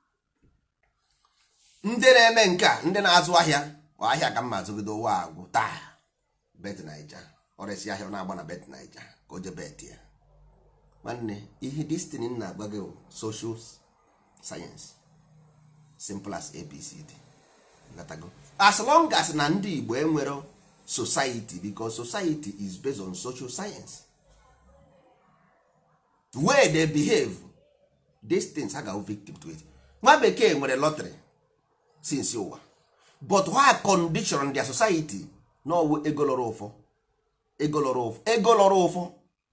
ndị na-eme nke a ndị na-azụ ahịa ahịa ka mma azụgide ụwa agwụ taa bet naija ọresi ahịa ọ na-agba na bet naija ka o je bet ya nwanne ihe destiny na-agba gị social science simple as abcd gatago as long as na ndị igbo enwero society because society is based on social science way they behave these things ha ga victim to it nwa bekee nwere lottery since ụwa but why condition their society n'ọwụ ego lọrọ ụfọ ego lọrọ ụfọ ego lọrọ ụfọ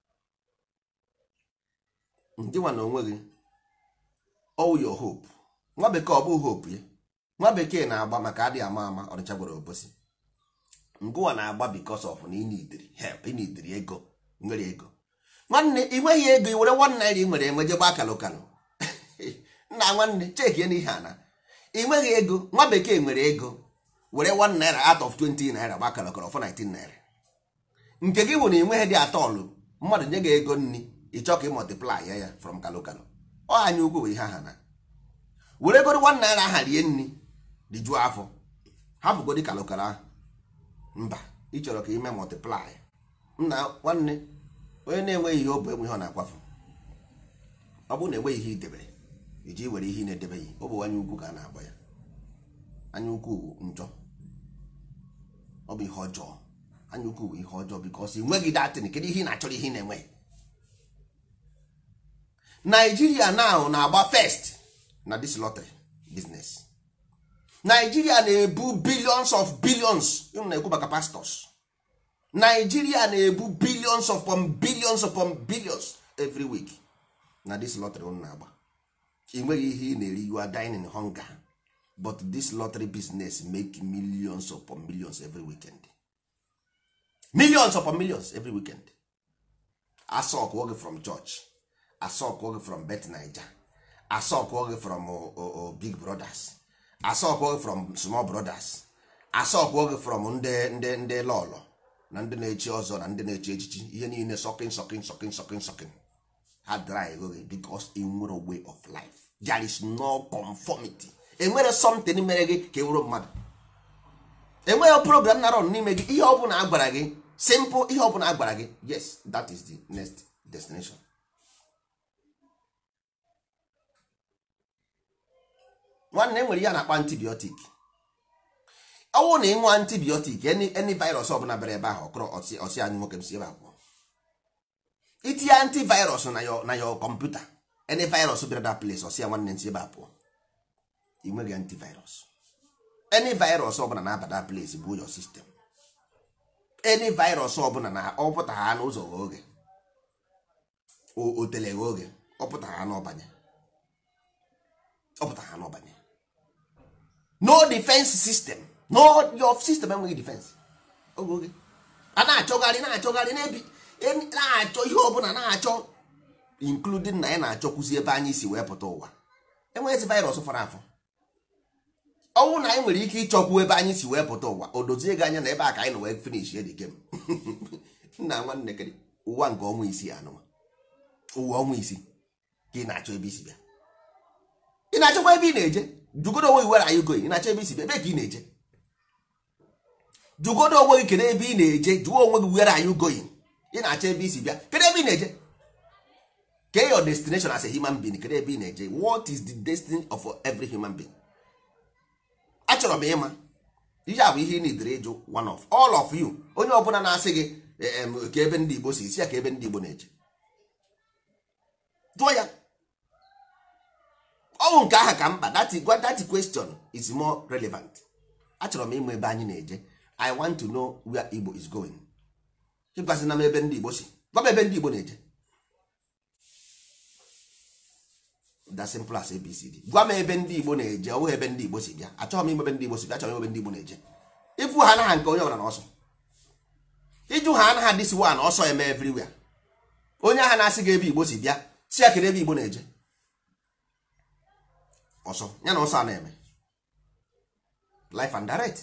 ndị nwa na onwe gị all your hope nwa bekee ọ bụ hope ya nwa bekee na-agba maka adịghị ama ama ọnịcha gwara obosi ngụwa na-agba because of na inidiri help inidiri ego nwere ego nwanne ị nweghị ego i were one naira ị nwere enweje gba kalụ kalụ nna nwanne chekie n'ihe a na ị nweghị ego nwa bekee nwere ego were one naira out of 20 naira gba kalụ kalụ for 19 naira nke gị bụ na ị nweghị dị atọlụ mmadụ nye gị ego nri ị chọọ ka ị multiply ya ya from kalụ kalụ ọ anya ukwu bụ ihe aha na were goro one naira aha rie nri rijuo afọ hapụgodi kalụkalụ ahụ mba ị chọrọ ka ime multiply nna nwanne onye na-enweghị ihe ọ bụ enwe ihe ọ na-akwafu ọ bụrụ na enweghị ihe idebere iji were ihe ị na-edebeghị ọ bụ anya ukwu ka a na-agba ya anya ukwu bụ njọ ọ bụ ihe ọjọọ anya ukwu bụ ihe ọjọọ bikos ị nweghị datin kedu ihe ị na-achọrọ ihe ị na-enweghị naijiria now na-agba first na this lottery business naijiria na-ebu billions of billions unu na-ekwu maka pastors naijiria na-ebu billions upon billions upon billions every week na this lottery unu na-agba ị nweghị ihe ị na-eri you are dying in hunger but this lottery business make millions upon millions every weekend millions upon millions every weekend asọkụọ gị from church asọkụọ gị from bet naija asọkụọ gị from uh, uh, big brothers asọkụọ gị from small brothers asọkụọ gị from ndị ndị ndị lọlọ na ndị na-echi ọzọ na ndị na-echi echichi ihe niile sọkin sọkin sọkin sọkin sọkin ha dry ego gị because enwere way of life there is no conformity enwere something mere gị ka ewuro mmadụ enweghị program na run n'ime gị ihe ọbụla a gwara gị simple ihe ọbụla a gwara gị yes that is the next destination nwanne enwere ihe a na-akpa antibiotic ọnwụ na ịnwe antibiotic any virus ọbụla bịara ebe ahụ ọkụrọ ọsị anyị nwoke m si ebe abụọ itinye antivirus na yo na yo kọmputa any virus bịara that place ọsị ya nwanne nsi ebe abụọ ị nweghị antivirus any virus ọbụla na-aba that place bụ your system any virus ọbụla na ọpụta ha n'ụzọ ghe oge otele ghe oge ọpụta ha n'ọbanye ọpụta ha n'ọbanye no defense system no your system enweghị defense oge oge a na-achọgharị na-achọgharị na-ebi na-achọ ihe ọbụla na-achọ including na ya na-achọkwụzi ebe anyị si wee pụta ụwa enweghịzi virus fọrọ afọ ọnwụ na anyị nwere ike ịchọkwu ebe anyị si wee pụta ụwa o dozie gị anya na ebe a ka anyị na wee finish the game nna nwanne kere ụwa nke ọnwa isii anụma ụwa ọnwa isii ka ị na-achọ ebe isi bịa ị na-achọkwa ebe ị na-eje jugodo onwe gị were anyị goyi ị na-achọ ebe isi bịa ebe ka ị na-eje jugodo onwe gị kedu ebe ị na-eje jụọ onwe gị were anyị goyi ị na-achọ ebe isi bịa kedu ebe ị na-eje kee your destination as a human being kedu ebe ị na-eje what is the destiny of every human being achọrọ m ịma ihe a bụ ihe ị nidere ịjụ one of all of you onye ọbụla na-asị gị em, ka ebe ndị igbo si isi ya ka ebe ndị igbo na-eje jụọ ya ọnwụ nke aha ka mkpa that, gwa- that question is more relevant achọrọ m ịmụ ebe anyị na-eje i want to know where igbo is going ịgwazina m ebe ndị igbo si gwa m ebe ndị igbo na-eje that simple as abcd gwa m ebe ndị igbo na-eje ọ bụghị ebe ndị igbo si bịa achọghị m ime ebe ndị igbo si bịa achọrọ m ime ebe ndị igbo na-eje ịfụ ha anaghị nke onye ọbụla na ọsọ ịjụ ha anaghị dịsi wa na ọsọ eme everywhere onye agha na-asị gị ebe igbo si bịa si ya kedu ebe igbo na-eje ọsọ ya na ọsọ a na-eme life and direct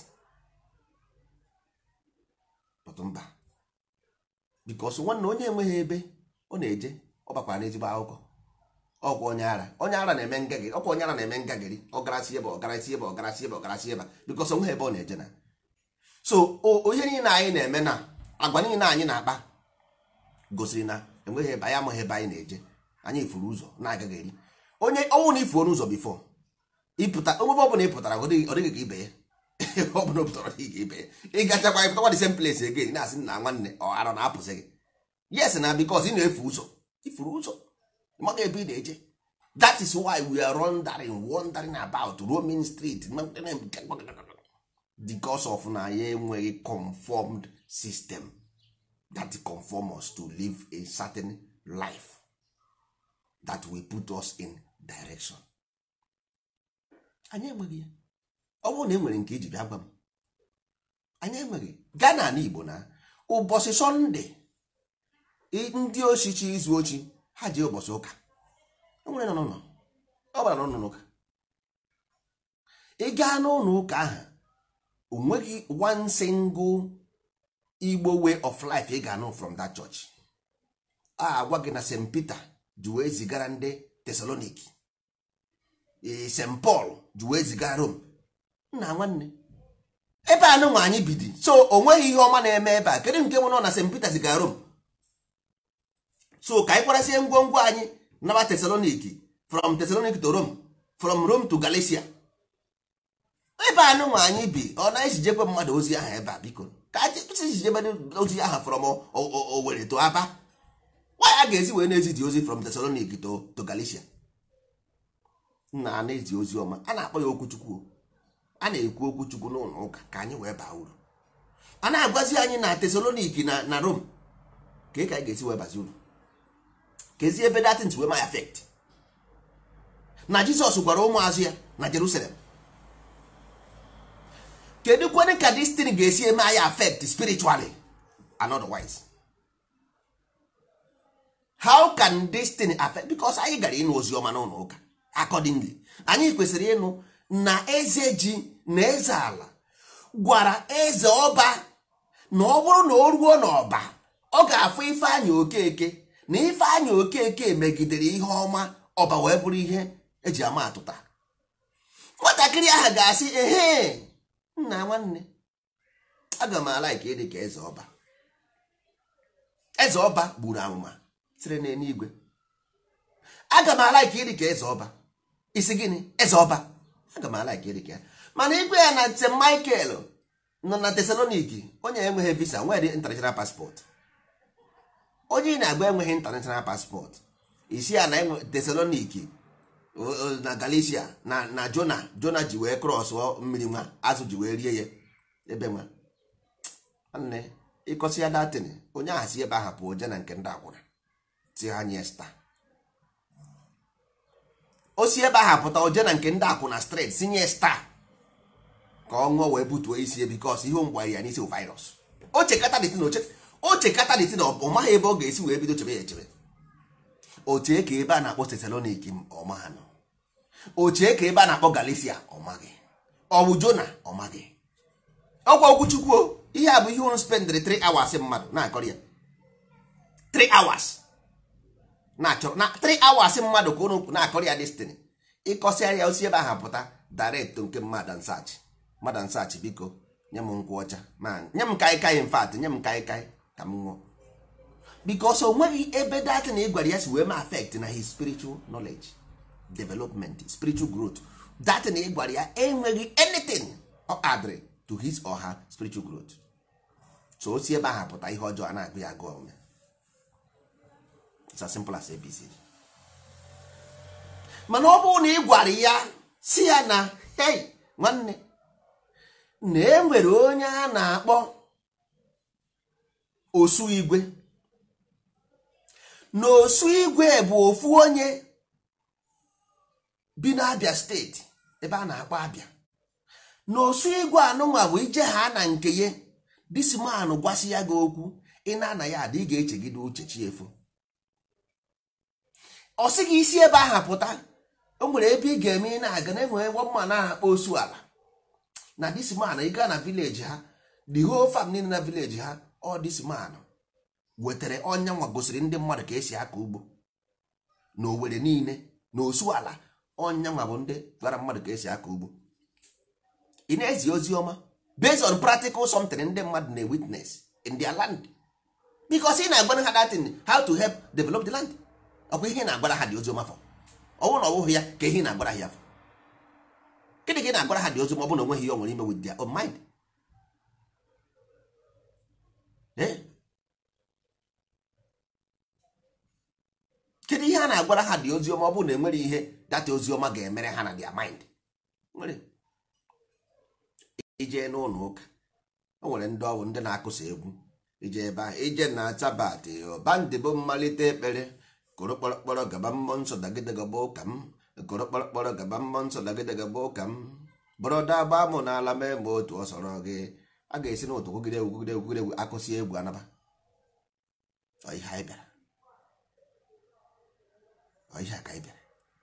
but mba bikos nwanne onye enweghị ebe ọ na-eje ọ bakwara n'ezigbo akụkọ ọkwa onye ara onye ara na-eme ngagịrị ọkwa onye ara na-eme ngagịrị ọgarasị ebe ọgarasị ebe ọgarasị ebe ọgarasị ebe bikos onweghị ebe ọ na-eje na so o- ihe niile anyị na-eme na agwa niile anyị na-akpa gosiri na enweghị ebe anyị amaghị ebe anyị na-eje anyị ifuru ụzọ na-agaghị eri onye ọnwụ na ifuo n'ụzọ bifo ịpụta onwebe ọbụla ị pụtara ọ dịghị ọ dịghị ka ibe ya ọ bụla o pụtara ọ dịghị ka ibe ya ị gachakwa ịpụtakwa the same place again na-asị na nwanne ọ arọ na-apụsị gị yes na because ị na-efu ụzọ ifuru ụzọ ịmaghị ebe ị na-eje that is why we are wandering wandering about roaming street because of na ya enweghị conformed system that conform us to live a certain life that will put us in direction anyị enweghị ya ọ bụrụ na e nwere nke iji bịa gwa m anyị enweghị gaa n'ala igbo na ụbọchị sọnde i- ndị ochichi izu ochi ha ji ụbọchị ụka o nwere nọ n'ụlọ ọ bara n'ụlọ ụka ị gaa n'ụlọ ụka ahụ o nweghị one single igbo way of life ị ga-anụ from that church a agwa gị na st peter ji wee zigara ndị tesaloniki ee, st paul ji wee zigara rome nna nwanne ebe a nụnwa anyị bidi so o nweghị ihe ọma na-eme ebe a kedu nke nwere na st peter zigara rome so ka anyị kwarasie ngwongwo anyị naba tesaloniki from tesaloniki to rome from rome to galicia ebe a nụnwa anyị bi ọ na-ejijekwe mmadụ ozi ahụ ebe a biko ka ejijebe ozi ahụ from O- O- Owerri to aba nwaanyị a ga-esi wee na-ezi dị ozi from Thessaloniki to to Galicia nna a na-ezi ozi ọma a na-akpọ ya okwuchukwu o. a na-ekwu okwuchukwu n'ụlọ ụka ka anyị wee baa uru a na-agwazi anyị na Thessaloniki na na Rome ka ị ka anyị ga-esi wee bazi uru kezi ebe datint wee ma affect na Jizọs gwara ụmụazụ ya na Jerusalem kedu kwene ka destin ga-esi eme anyị affect spiritually and otherwise how can destiny affect because anyị gara ịnụ ozi ọma n'ụlọ ụka accordingly anyị kwesịrị ịnụ na eze ji na eze ala gwara eze ọba na ọ bụrụ na o ruo n'ọba ọ ga-afụ ifeanyị okeke na ifeanyị okeke megidere ihe ọma ọba wee bụrụ ihe eji ama atụta nwatakịrị ahụ ga-asị ehe nna nwanne aga m ala ike ịdị ka eze ọba eze ọba gburu amụma siri n'eluigwe aga m ala ike ịdị ka eze ọba isi gịnị eze ọba aga m ala ike ịdị ka ya mana igwe ya na st michael nọ na tesaloniki onye enweghị visa nwere international passport onye ị na-agba enweghị international passport isi ya na enwe tesaloniki o- o- na galicia na na jona jona ji wee krọsụọ mmiri nwa azụ ji wee rie ya ebe nwa nwanne ịkọsi ya datin onye ahụ si ebe ahụ pụọ je na nke ndị akwụna si ha nye sta o si ebe ahụ pụta oje na nke ndị akwụna stret si nye sta ka ọ ṅụọ wee butuo isi ya bikos ihe mgbe ya n'isi virus o chekata dịtin o chekata dịtin ọ maghị ebe ọ ga-esi wee bido chebe ya echebe ochee ka ebe a na-akpọ tesaloniki ọma ha nọ ochee ka ebe a na-akpọ galicia ọmaghị ọ bụ jona ọmaghị ọgwa okwuchukwu o, ihe a bụ ihe unu spendịrị 3 hours mmadụ na-akọrọ ya 3 hours na-achọrọ na 3 hours mmadụ ka unu na-akọrọ ya destiny ịkọsịa ya osi ebe ahụ pụta direct nke mmadụ nsachi mmadụ nsachi biko nye m nkwụ ọcha ma nye m kaikai mfat nye m kaikai ka m ṅụọ because o nweghị ebe dat na ị gwara ya si wee ma affect na his spiritual knowledge development spiritual growth dat na ị gwara ya enweghị anything ọ adịrị to his or her spiritual growth so o si ebe ahụ pụta ihe ọjọọ a na-agụ ya agụ ome it's as simple as abc mana ọ bụrụ na ị gwara ya si ya na hey nwanne na e nwere onye a na-akpọ osu igwe na osu igwe bụ ofu onye bi n'abịa steeti ebe a na-akpọ abịa na osu igwe anụnwa bụ ije ha na nke ya disman gwasị ya gị okwu ị na-ana ya ada ị ga-echegide uche chi efu ọ sị gị isi ebe ahụ pụta o nwere ebe ị ga-eme ị na-aga na enwere mma na-akpọ osu ala na disman ị gaa na vileji ha the whole fam niile na vileji ha ọ disman wetara ọnya nwa gosiri ndị mmadụ ka esi akọ ugbo na owere niile na osu ala ọnya nwa bụ ndị gwara mmadụ ka esi akọ ugbo ị na-ezi ozi ọma based on practical something ndị mmadụ na witness in their land because ị na-agbara ha datin how to help develop the land ọkwa ihe na-agbara ha dị ozi ọma fọ ọnwụ na ọ bụghị ya ka ihe na-agbara ha ya fọ gịnị ka ị na-agbara ha dị ozi ma ọ bụ na onweghị ihe ọ nwere ime with their own mind Eh? kedu ihe a na-agwara ha dị oziọma ọ bụrụ na enwere ihe data oziọma ga-emere ha na their mind nwere ije n'ụlọ ụka o nwere ndị ọwụ ndị na-akụsa egwu ije ebe ahụ ije na tabat bandị bụ mmalite ekpere koro kpọrọkpọrọ gaba mmụọ nsọ dagide gaba ụka m koro kpọrọkpọrọ gaba mmụọ nsọ dagide gaba ụka m bụrụda gba mụ n'ala mee ma otu ọ sọrọ gị a ga-esi n'ụtụ kwugide egwu kwugide egwu kwugide egwu akụsi egwu anaba Ọ ihe anyị bịara Ọ ihe a ka anyị bịara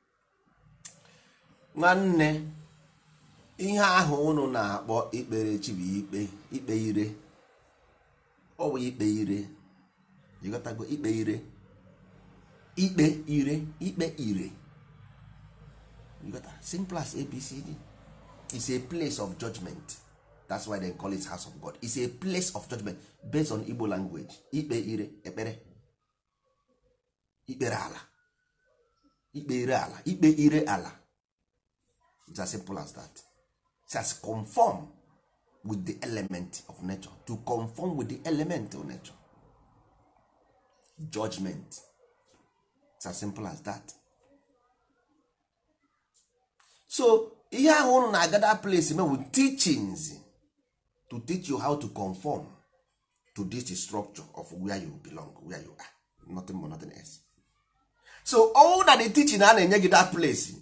nwanne ihe ahụ unu na-akpọ ikpere chi bụ ikpe ikpe ire ọ bụ ikpe ire ịghọtago ikpe ire ikpe ire ikpe ire ịghọta simple as abcd is a place of judgment that's why they call it house of god it's a place of judgment based on igbo language ikpe ire ekpere ikpere ala ikpe ire ala ikpe ire ala it's as simple as that it has conform with the element of nature to conform with the element of nature judgment it's as simple as that so ihe ahụ unu na-agada place me with teachings to teach you how to conform to this structure of where you belong where you are nothing more nothing else so all that the teaching a na-enye gị that place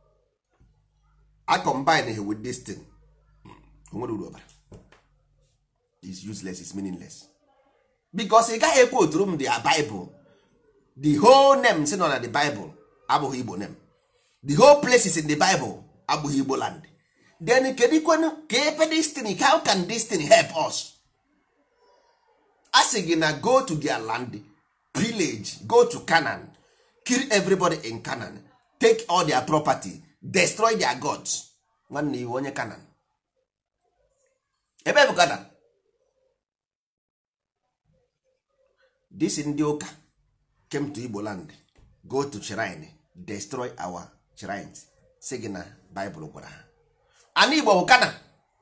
a combine with this thing onwere uru ọbara is useless is meaningless because ị gaghị ekwe oturu m the bible the whole name si nọ na the bible abụghị igbo name the whole places in the bible abụghị igbo land then kedu kwenu ka ebe destiny how can destiny help us a sị gị na go to their land pillage go to canaan kill everybody in canaan take all their property destroy their gods nwanne iwe onye canaan ebe bụ canaan this ndị ụka came to igbo land go to shrine destroy our shrines sị gị na baịbụl gwara ha ana igbo bụ kanan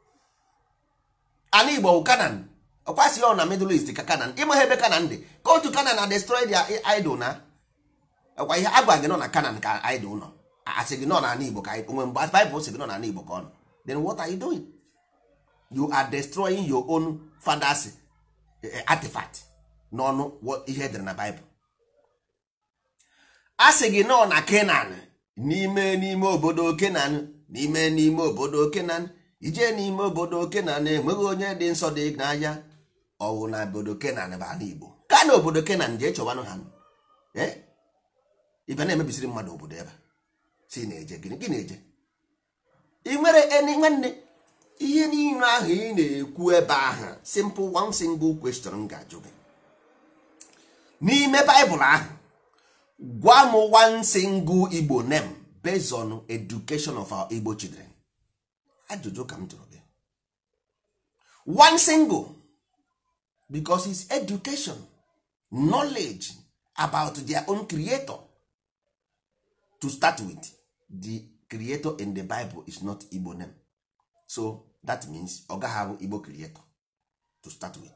ana igbo bụ kanan ọkwasị ọ na middle east ka kanan ịma ha ebe kanan dị go to kanan na destroy their idol na ọkwa ihe agwa gị nọ na kanan ka idol nọ asị gị nọ na ana igbo ka onwe mgbe baịbụl sị gị nọ na ana igbo ka ọ nọ then what are you doing you are destroying your own father's artifact n'ọnụ ihe edere na baịbụl a sị gị nọ na kenan n'ime n'ime obodo kenan n'ime n'ime obodo kenan ije n'ime obodo kenan enweghị onye dị nsọ dị n'anya ọwụ na obodo kenan bụ ala igbo ka na obodo kenan jee chọwanụ ha ibe na-emebisiri mmadụ obodo ebe si na-eje gịnị gị na-eje ị nwere eni nwanne ihe niile ahụ ị na-ekwu ebe ahụ simple one single question m ga-ajụ gị n'ime baịbụl ahụ gwa m one single igbo name based on education of our igbo children ajụjụ ka m jụrụ gị one single because it's education knowledge about their own creator to start with the creator in the bible is not igbo name so that means ọ gaghị abụ igbo creator to start with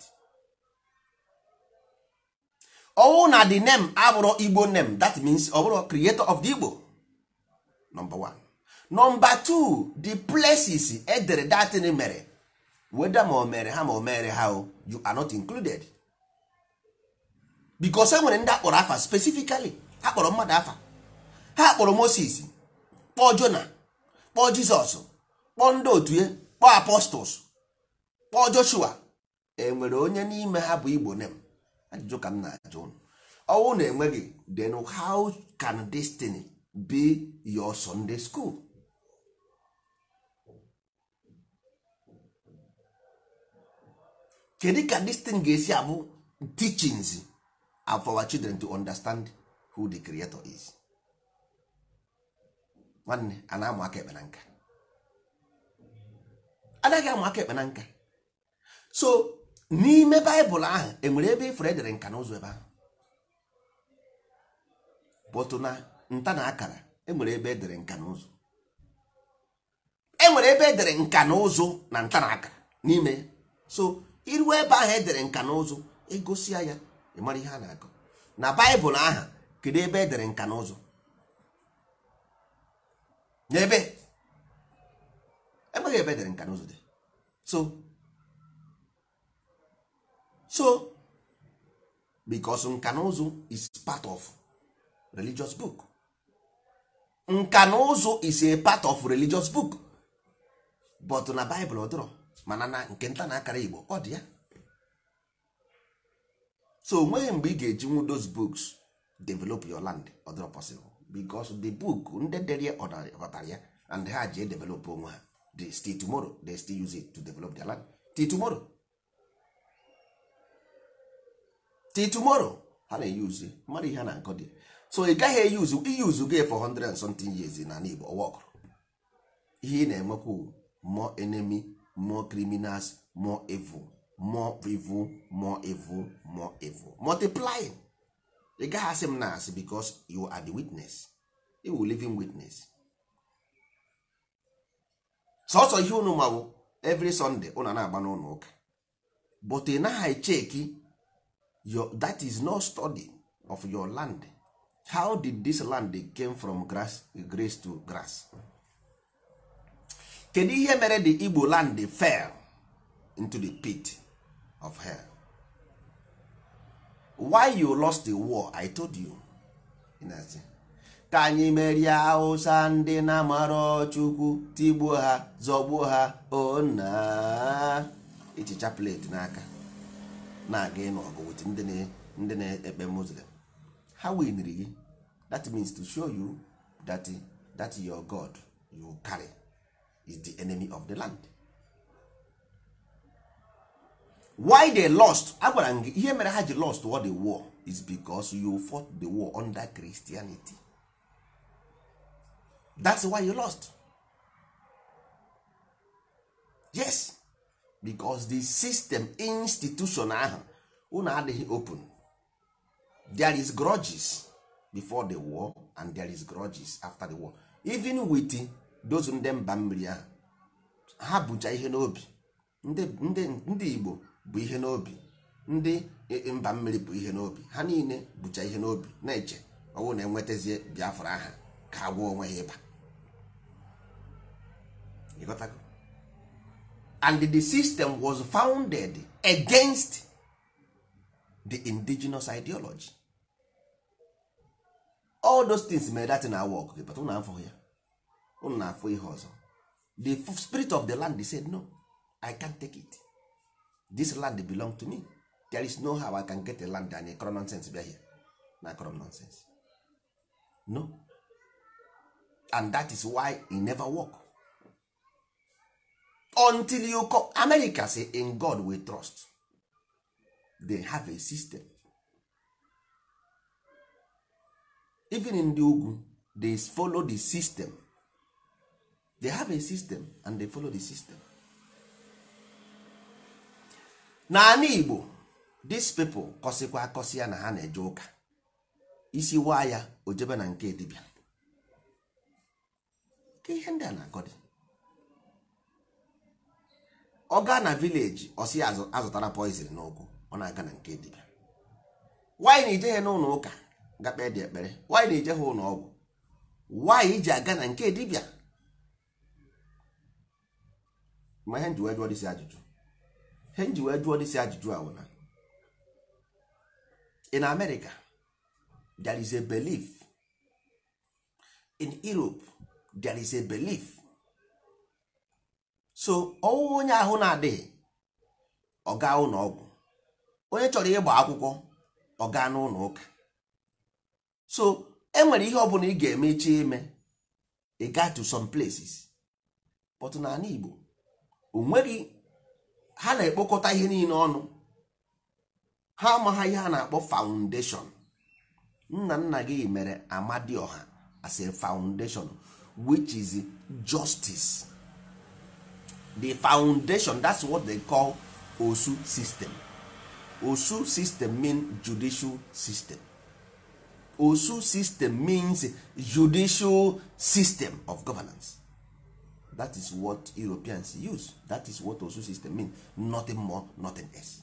ọwụ na the name abụrụ igbo name that means ọ bụrụ creator of the igbo number one number two the places edere datin mere weda ma o mere ha ma o mere ha o you are not included because e nwere ndị akpọrọ afa specifically ha kpọrọ mmadụ afa ha kpọrọ moses kpọọ jona kpọọ jizọs kpọọ ndị otu ya kpọọ apostles kpọọ joshua enwere onye n'ime ha bụ igbo nem ajụjụ ka m na-ajụ unu ọnwụ na enweghị then how can destiny be your sunday school kedu ka this thing ga-esi abụ teachings for our children to understand who the creator is nwanne a na-amụ aka ekpe na nka anaghị amụ aka ekpe na nka so n'ime baịbụl ahụ enwere ebe ifere edere nka na ụzọ ebe ahụ bụtụ na nta na akara enwere ebe edere nka na ụzụ enwere ebe edere nka na ụzụ na nta na akara n'ime ya so iruo ebe ahụ edere nka na ụzụ egosia ya ịmara ihe a na-akọ na baịbụl ahụ kedu ebe edere nka na ụzụ n'ebe enweghị ebe edere nka na ụzụ dị so so because nka na ụzụ is part of religious book nka na ụzụ is a part of religious book but na baịbụl ọ dịrọ mana na nke nta na akara igbo ọ dị ya so onweghị mgbe ị ga-eji nwu those books develop your land ọ dịrọ possible because the book ndị dere ya ghọtara ya and ha ji develop onwe ha they still tomorrow they still use it to develop their land till tomorrow till tomorrow ha na-eyuzi mmadụ ihe ha na-akọ dị so ị gaghị eyuzu iyuzu gị for 100 and something years na igbo ọwọkụrụ ihe ị na-enwekwu more enemy more criminals more evil more evil more evil more evil multiplying ị gaghị asị m na asị because you are the witness you will living witness sọsọ ihe unu ma bụ every sunday unu na-agba n'ụlọ ụka but ị naghị cheki your that is no study of your land how did this land came from grass grace to grass kedu ihe mere the igbo land fell into the pit of hell why you lost the war i told you Ịna-asị, ka anyị merie hausa ndị na-amarọ chukwu tigbuo ha zọgbuo ha ona ichicha plate n'aka na-aga ịnụ ọgụ wit ndị na- ndị na-ekpe muslim ha winiri gị that means to show you that that your god you carry is the enemy of the land why they lost agwara m gị ihe mere ha ji lost what the war is because you fought the war under christianity that's why you lost yes because the system institution ahụ unu adịghị open there is grudges before the war and there is grudges after the war even with those ndị mba mmiri ahụ ha bucha ihe n'obi ndị ndị ndị igbo bụ ihe n'obi ndị mba mmiri bụ ihe n'obi ha niile bucha ihe n'obi na-eche ọwụ na enwetazie biafra aha ka agwọ onwe ha ịba ịghọtago and the system was founded against the indigenous ideology all those things mere that na work gị but unu afọ ya unu na-afụ ihe ọzọ the spirit of the land said no i can't take it this land belong to me there is no how i can get a land and a nonsense bịa here na kọrọ nonsense no and that is why it never work until you come america say in god we trust they have a system even in the ugwu they follow the system they have a system and they follow the system n'ala igbo these people kọsịkwa akọsị ya na ha na-eje ụka isi waa ya o jebe na nke dibịa ka ihe ndị a na-akọ dị ọ gaa na vileji ọ sị ya azụ- azụtara poizin n'ụkwụ ọ na-aga na nke dibịa nwaanyị na-eje ya n'ụlọ ụka ga kpee dị ekpere nwaanyị na-eje ha ụlọ ọgwụ nwaanyị iji aga na nke dibịa ma ihe nji wee jụọ dịsị ajụjụ ihe nji wee jụọ dịsị ajụjụ a bụ na in america there is a belief in europe there is a belief so ọwụwa onye ahụ na-adịghị ọ gaa ụlọ ọgwụ onye chọrọ ịgba akwụkwọ ọ gaa n'ụlọ ụka so enwere ihe ọbụla ị ga-eme iche ime ị gaa to some places but n'ala igbo o nweghị ha na-ekpokọta ihe niile ọnụ ha amaghị ihe a na-akpọ foundation nna nna gị mere amadioha as a foundation which is justice the foundation that's what they call osu system osu system mean judicial system osu system means judicial system of governance that is what europeans use that is what osu system mean nothing more nothing else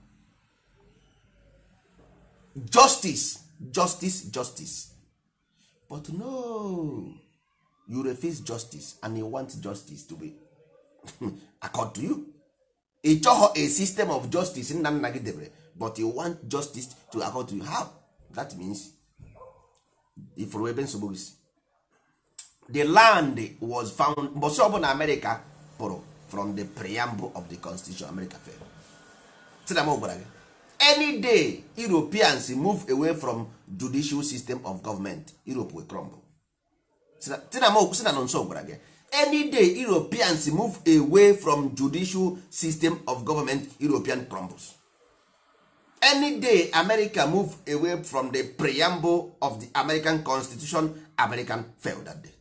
justice justice justice but no you refuse justice and you want justice to be accord to you ị chọghọ a system of justice nna nna gị debere but you want justice to accord to you how that means ifuru ebe nsogbu gị si the land was found mbọsị ọbụla america pụrụ from the preamble of the constitution america fere tinam gwara gị any day europeans move away from judicial system of government europe will crumble tinam si na nọ nso gwara gị any day europeans move away from judicial system of government european crumbles any day america move away from the preamble of the american constitution american fail that day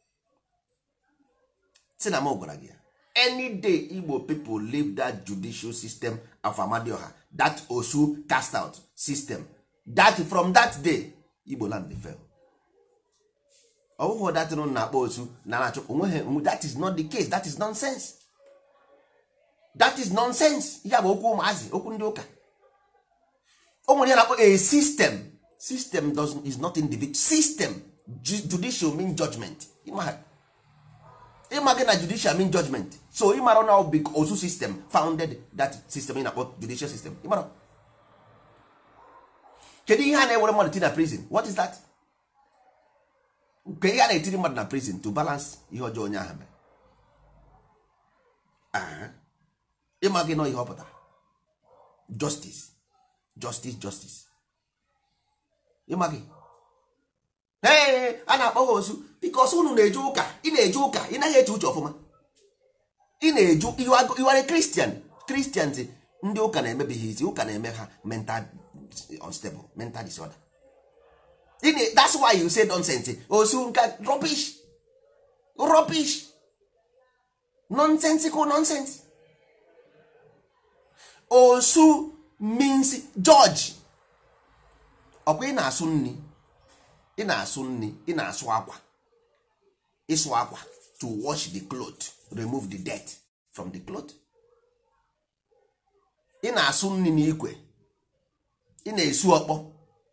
si na m gwara gị ya any day igbo people leave that judicial system of amadioha that osu cast out system that from that day igbo land dey fail ọ bụghị datin na-akpọ osu na na-achọ onweghị that is not the case that is nonsense that is nonsense ihe a bụ okwu ụmụazị okwu ndị ụka o nwere ihe na-akpọ a system system does, is not individual system Ju- judicial mean judgment ịma ịma gị na judicial mean judgment so ịmara na big osu system founded that system ị na-akpọ judicial system ịmara kedu ihe a na-ewere mmadụ ti na prison what is that nke ihe a na-etiri mmadụ na prison to balance ihe ọjọọ onye ahụ mere Aha. ịma gị nọ ihe ọ pụtara justice justice justice ịma gị ee a na-akpọ ha osu bikos unu na-eje ụka ị na-eje ụka ị naghị eche uche ọfụma ị na-eju iware kristian kristians ndị ụka na-emebi ha isi ụka na-eme ha mental unstable mental disorder Ị na- that's why you say nonsense osu nka rubbish rubbish nonsensical nonsense osu means judge ọkwa ị na-asụ nri ị na-asụ nri ị na-asụ akwa ịsụ akwa to wash the cloth remove the dirt from the cloth ị na-asụ nri n'ikwe ị na-esu ọkpọ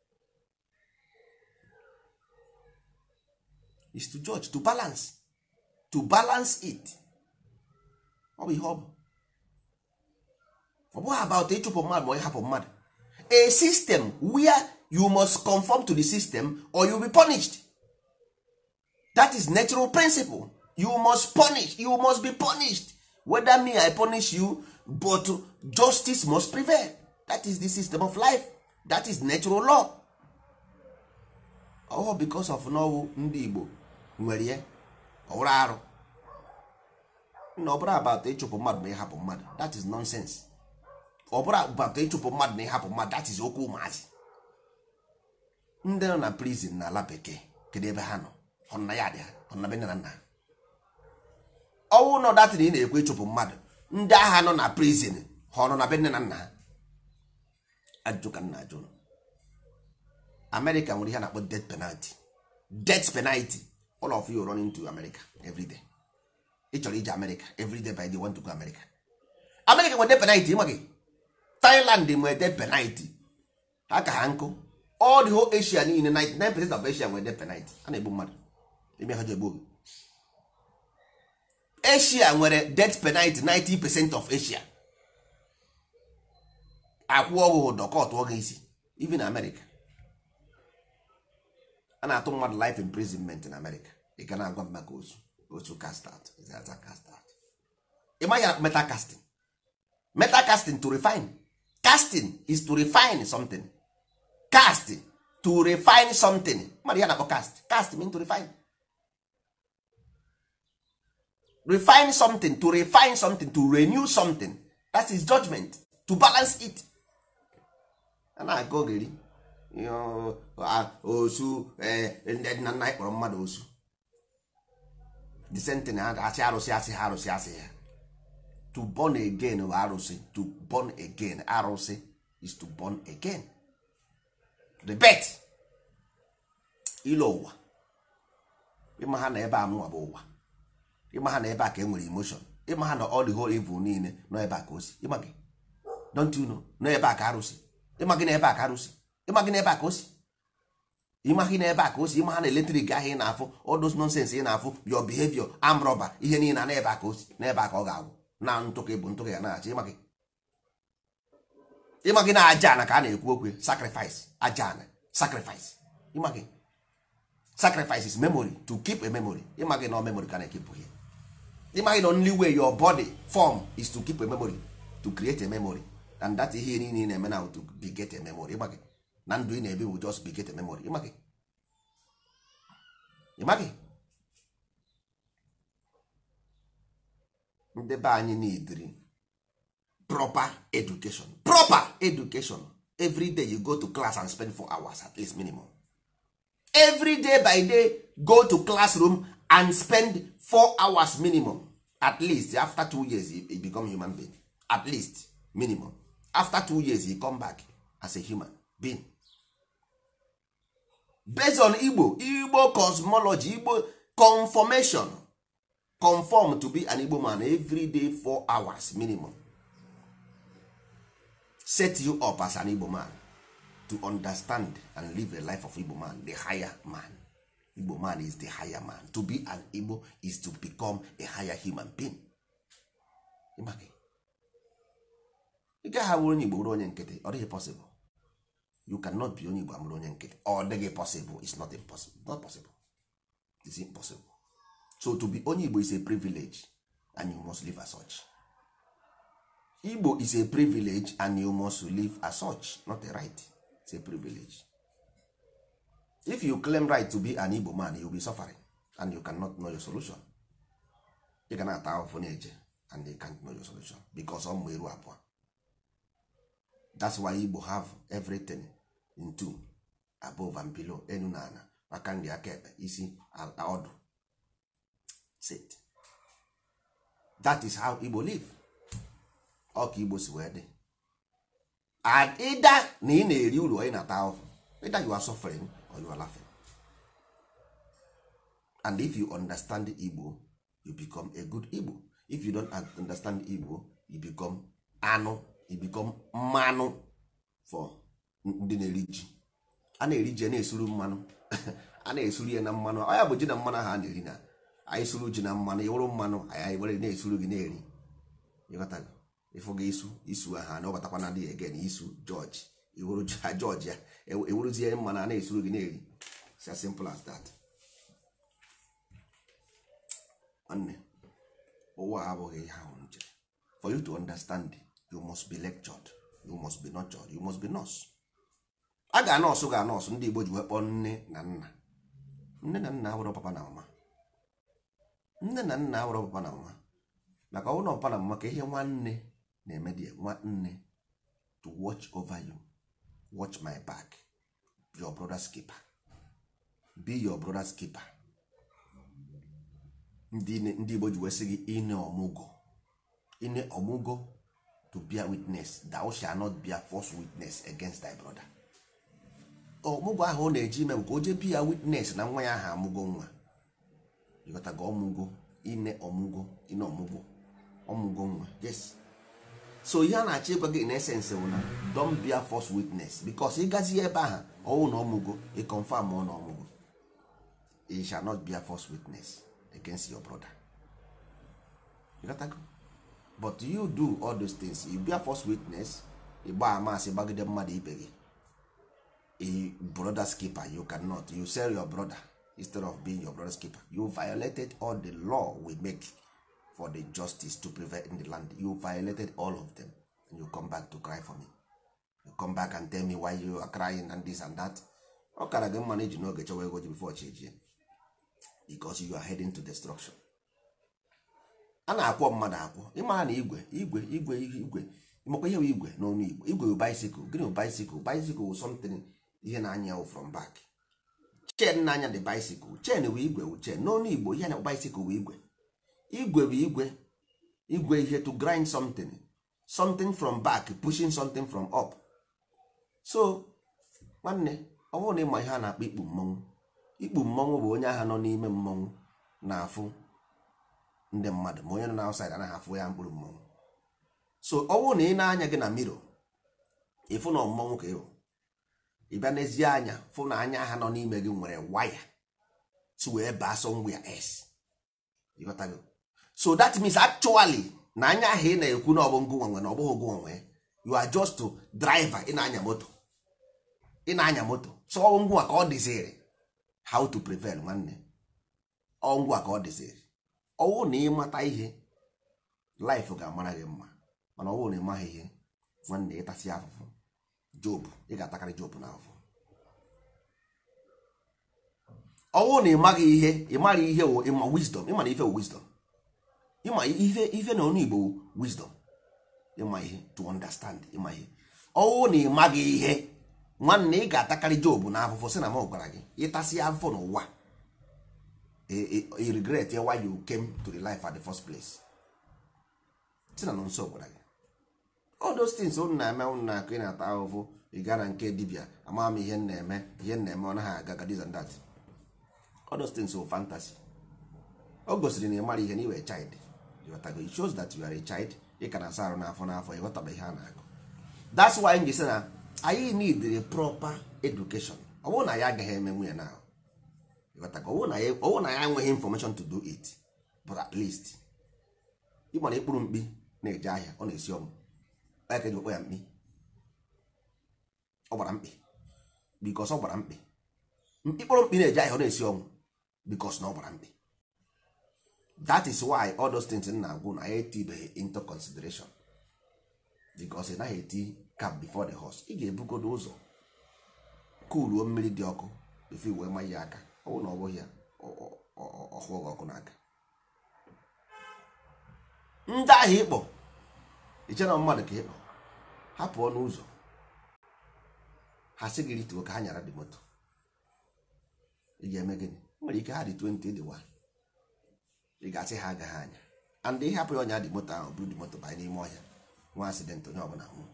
is to judge to balance to balance it ọ bụ ihe ọ bụ ọ bụghị about ịchụpụ mmadụ ma ịhapụ mmadụ a system where you must conform to the system or you will be punished that is natural principle you must punish you must be punished whether me i punish you but justice must prevail that is the system of life that is natural law oh because of n'ọwụ ndị igbo nwere ya ọwụrụ arụ na ọ bụrụ about ịchụpụ mmadụ ma ịhapụ mmadụ that is nonsense ọ bụrụ about ịchụpụ mmadụ na ịhapụ mmadụ that is okwu ụmụazị ndị nọ na prison na ala bekee kedu ebe ha nọ ọ nọ na ya dị ha ọ nọ na be nne na nna ha ọnwụ nọ datịn ị na-ekwe ịchụpụ mmadụ ndị agha nọ na prison ha ọ nọ na be nne na nna ha ajụjụ ka m na-ajụ unu. America nwere ihe a na-akpọ death penalty death penalty all of you running to America every day ị chọrọ ije America every day by the want to go America America nwere death penalty ịma gị Thailand nwere death penalty ha ka ha nkụ all the whole Asia niile 99% of Asia nwere death penalty a na-egbu mmadụ ime ha ji egbu oge Asia nwere death penalty 90% of Asia akwụ ọgwụ ụdọ ka ọtụọ gị isi even America a na-atụ mmadụ life imprisonment na America ị ga na-agwa m maka osu osu cast out ịzaza cast out ị maghị ya metal casting metal casting to refine casting is to refine something cast to refine something mmadụ ya na-akpọ cast cast mean to refine refine something to refine something to renew something that is judgment to balance it a na-aga ogeri Yo, ah, osu eh, ndị nna nna anyị kpọrọ mmadụ osu the same thing ha asị arụsị asị ha arụsị asị ha to born again bụ arụsị to born again arụsị is to born again the bet ile ụwa ịma ha na ebe a mụnwa bụ ụwa ịma ha na ebe a ka e nwere emotion ịma ha na all the whole evil niile nọ ebe a ka o si ịma gị don't you know nọ ebe a ka arụsị ịma gị na ebe a ka arụsị ịma gị na ebe a ka o si ịma gị na ebe a ka o si ịma ha na eletrik ahụ ị na-afụ all those nonsense ị na-afụ your behavior arm robber ihe niile na ebe a ka o si na ebe a ka ọ ga-agwụ na ntụka ịbụ ntụka ya na-achị ịma gị ịma gị na aja ana ka a na-ekwu okwu sacrifice aja ana sacrifice ịma gị sacrifice is memory to keep a memory ịma gị na memory ka na-ekepụ ihe ịma gị na only way your body form is to keep a memory to create a memory and that ihe niile ị na-eme now to beget a memory ịma gị na ndụ ị na-ebi will just beget a memory ịma gị ịma gị ndị be anyị neediri proper education proper education every day you go to class and spend four hours at least minimum every day by day go to classroom and spend four hours minimum at least after two years you, you become human being at least minimum after two years you come back as a human being based on igbo igbo cosmology igbo conformation conform to be an igbo man every day four hours minimum set you up as an igbo man to understand and live a life of igbo man the higher man igbo man is the higher man to be an igbo is to become a higher human being ịmaka ị gaghị abụrụ onye igbo bụrụ onye nkịtị ọ dịghị possible you cannot be onye igbo amụrụ onye nkịtị ọ dịghị possible it's not impossible not possible it's impossible so to be onye igbo is a privilege and you must live as such igbo is a privilege and you must live as such not a right it's a privilege if you claim right to be an igbo man you will be suffering and you cannot know your solution ị ga na-ata ahụhụ na-eje and you can't know your solution because ọ mụ eru abụọ that's why igbo have everything in two above and below enu na ana aka nri aka ekpe isi ọdụ sit that is how igbo live ọ ka igbo si wee dị and either na ị na-eri uru onye na-ata ahụhụ either you are suffering or you are laughing and if you understand igbo you become a good igbo if you don't understand igbo you become anụ you become mmanụ for ndị na-eri ji a na-eri ji na-esuru mmanụ a na-esuru ya na mmanụ ọ ya bụ ji na mmanụ ahụ a na-eri na anyị suru ji na mmanụ ịwụrụ mmanụ anyị were na-esuru gị na-eri ịghọtago ịfụ gị isu isu aha na ọbatakwa na adịghị ege na isu jọji iwuru ha jọji ya ewuruzie mmanụ a na-esuru gị na-eri it's as simple as that nwanne ụwa abụghị ihe ahụ nje for you to understand you must be lectured you must be nurtured you must be nurse a ga nọọsụ ga nọọsụ ndị igbo ji wee kpọọ nne na nna nne na nna awụrụ papa na mama nne na nna awụrụ papa na mama maka ọnwụ na papa na mama ka ihe nwanne na-eme dị nwanne to watch over you watch my back your brother's keeper be your brother's keeper ndị ndị igbo ji wee sị gị ine ọmụgwọ ine ọmụgwọ to bear witness thou shall not bear false witness against thy brother ọmụgwọ ahụ ọ na-eji ime bụ ka o jee bia witness na nwa ya ahụ amụgo nwa ịghọtago ọmụgo ine ọmụgo ine ọmụgo ọmụgo nwa yes so ihe a na-achọ ịgwa gị in essence bụ na don't bear false witness because ịgazi ebe ahụ ọwụ na ọmụgo ị confirm ọ na ọmụgo you shall not bear false witness against your brother you got go? but you do all those things you bear false witness ịgba amasị gbagide mmadụ ibe gị a brother's keeper you cannot you sell your brother instead of being your brother's keeper you violated all the law we make for the justice to prevail in the land you violated all of them and you come back to cry for me you come back and tell me why you are crying and this and that ọ kara gị mma na iji n'oge chọwa ego ji before chi ejie because you are heading to destruction a na-akwọ mmadụ akwọ ịmara na igwe igwe igwe igwe ịmakwa ihe bụ igwe n'ọnụ igbo igwe bụ bicycle gịnị bụ bicycle bicycle bụ something ihe na-anya wụ from back chen na-anya the bicycle chen bụ igwe bụ chen n'ọnụ igbo ihe na bicycle bụ igwe igwe bụ igwe igwe ihe to grind something something from back pushing something from up so nwanne ọ bụrụ na ịma ihe a na-akpọ ikpu mmọnwụ ikpu mmọnwụ bụ onye agha nọ n'ime mmọnwụ na-afụ ndị mmadụ ma onye nọ na outside anaghị afụ ya mkpụrụ mmọnwụ so ọ bụrụ na ị na-anya gị na miro ịfụ na mmọnwụ ka ịhụ ị bịa n'ezie anya fụ na anya ha nọ n'ime gị nwere waya si wee baa somewhere else ịghọtago so that means actually na anya ahụ ị na-ekwu na ọbụ ngụ nwe na ọ bụghị ngụ nwe you are just to driver ị na-anya moto ị na-anya moto so ọ ngwa ka ọ dịziri how to prevail nwanne ọ ngwa ka ọ dịziri ọwụ na ịmata ihe life ga-amara gị mma mana ọ bụrụ na ị maghị ihe nwanne ịtasị afụfụ job ị ga-atakarị job na afụfụ ọ bụrụ na ị maghị ihe ị mara ihe wụ ịma wisdom ịma na ife wụ wisdom ịma ife ife na ọnụ igbo wụ wisdom ịma ihe to understand ịma ihe ọ bụrụ na ị maghị ihe nwanne ị ga-atakarị job na afụfụ sị na m gwara gị ịtasị afụfụ n'ụwa i regret why you came to the life at the first place si na nọ nso gwara gị all those things unu na-eme unu na-akụ ị na-ata ahụhụ ị gaa na nke dibịa ama m ihe na-eme ihe na-eme ọ naghị aga ga this and that all those things were fantasy o gosiri na ị mara ihe na iwe child ịghọtago it shows that you are a child ị ka na-asa arụ n'afọ n'afọ ịghọtaba ihe a na-agụ that's why m ji sị na anyị need a proper education ọ bụrụ na ya agaghị eme nwunye na ịghọtago ọ bụrụ na ya enweghị information to do it but at least ị mara ịkpụrụ mkpi na-eje ahịa ọ na-esi ọnwụ onye ka eji okpo ya mkpi ọ gbara mkpi bikos ọ gbara mkpi ịkpụrụ mkpi na-eje ahịa ọ na-esi ọnwụ bikos na ọ gbara mkpi that is why all those things m na-agwụ na ya etibeghị into consideration bikos ị naghị eti cap before the horse ị ga-ebugodo ụzọ kuluo mmiri dị ọkụ bifo iwe ma ya aka ọ bụrụ na ọ bụghị ya ọhụụ gị ọkụ n'aka ndị ahụ ịkpọ iche na mmadụ ka ịkpọ ha pụọ n'ụzọ ha sị gị rituo ka ha nyara dị moto ị ga-eme gịnị nwere ike ha dị 20 dị wa ị ga-asị ha agaghị anya and ihe hapụ ya ọnya dị moto ahụ bụrụ dị moto banye n'ime ọhịa nwa asidentị onye ọbụla nwụ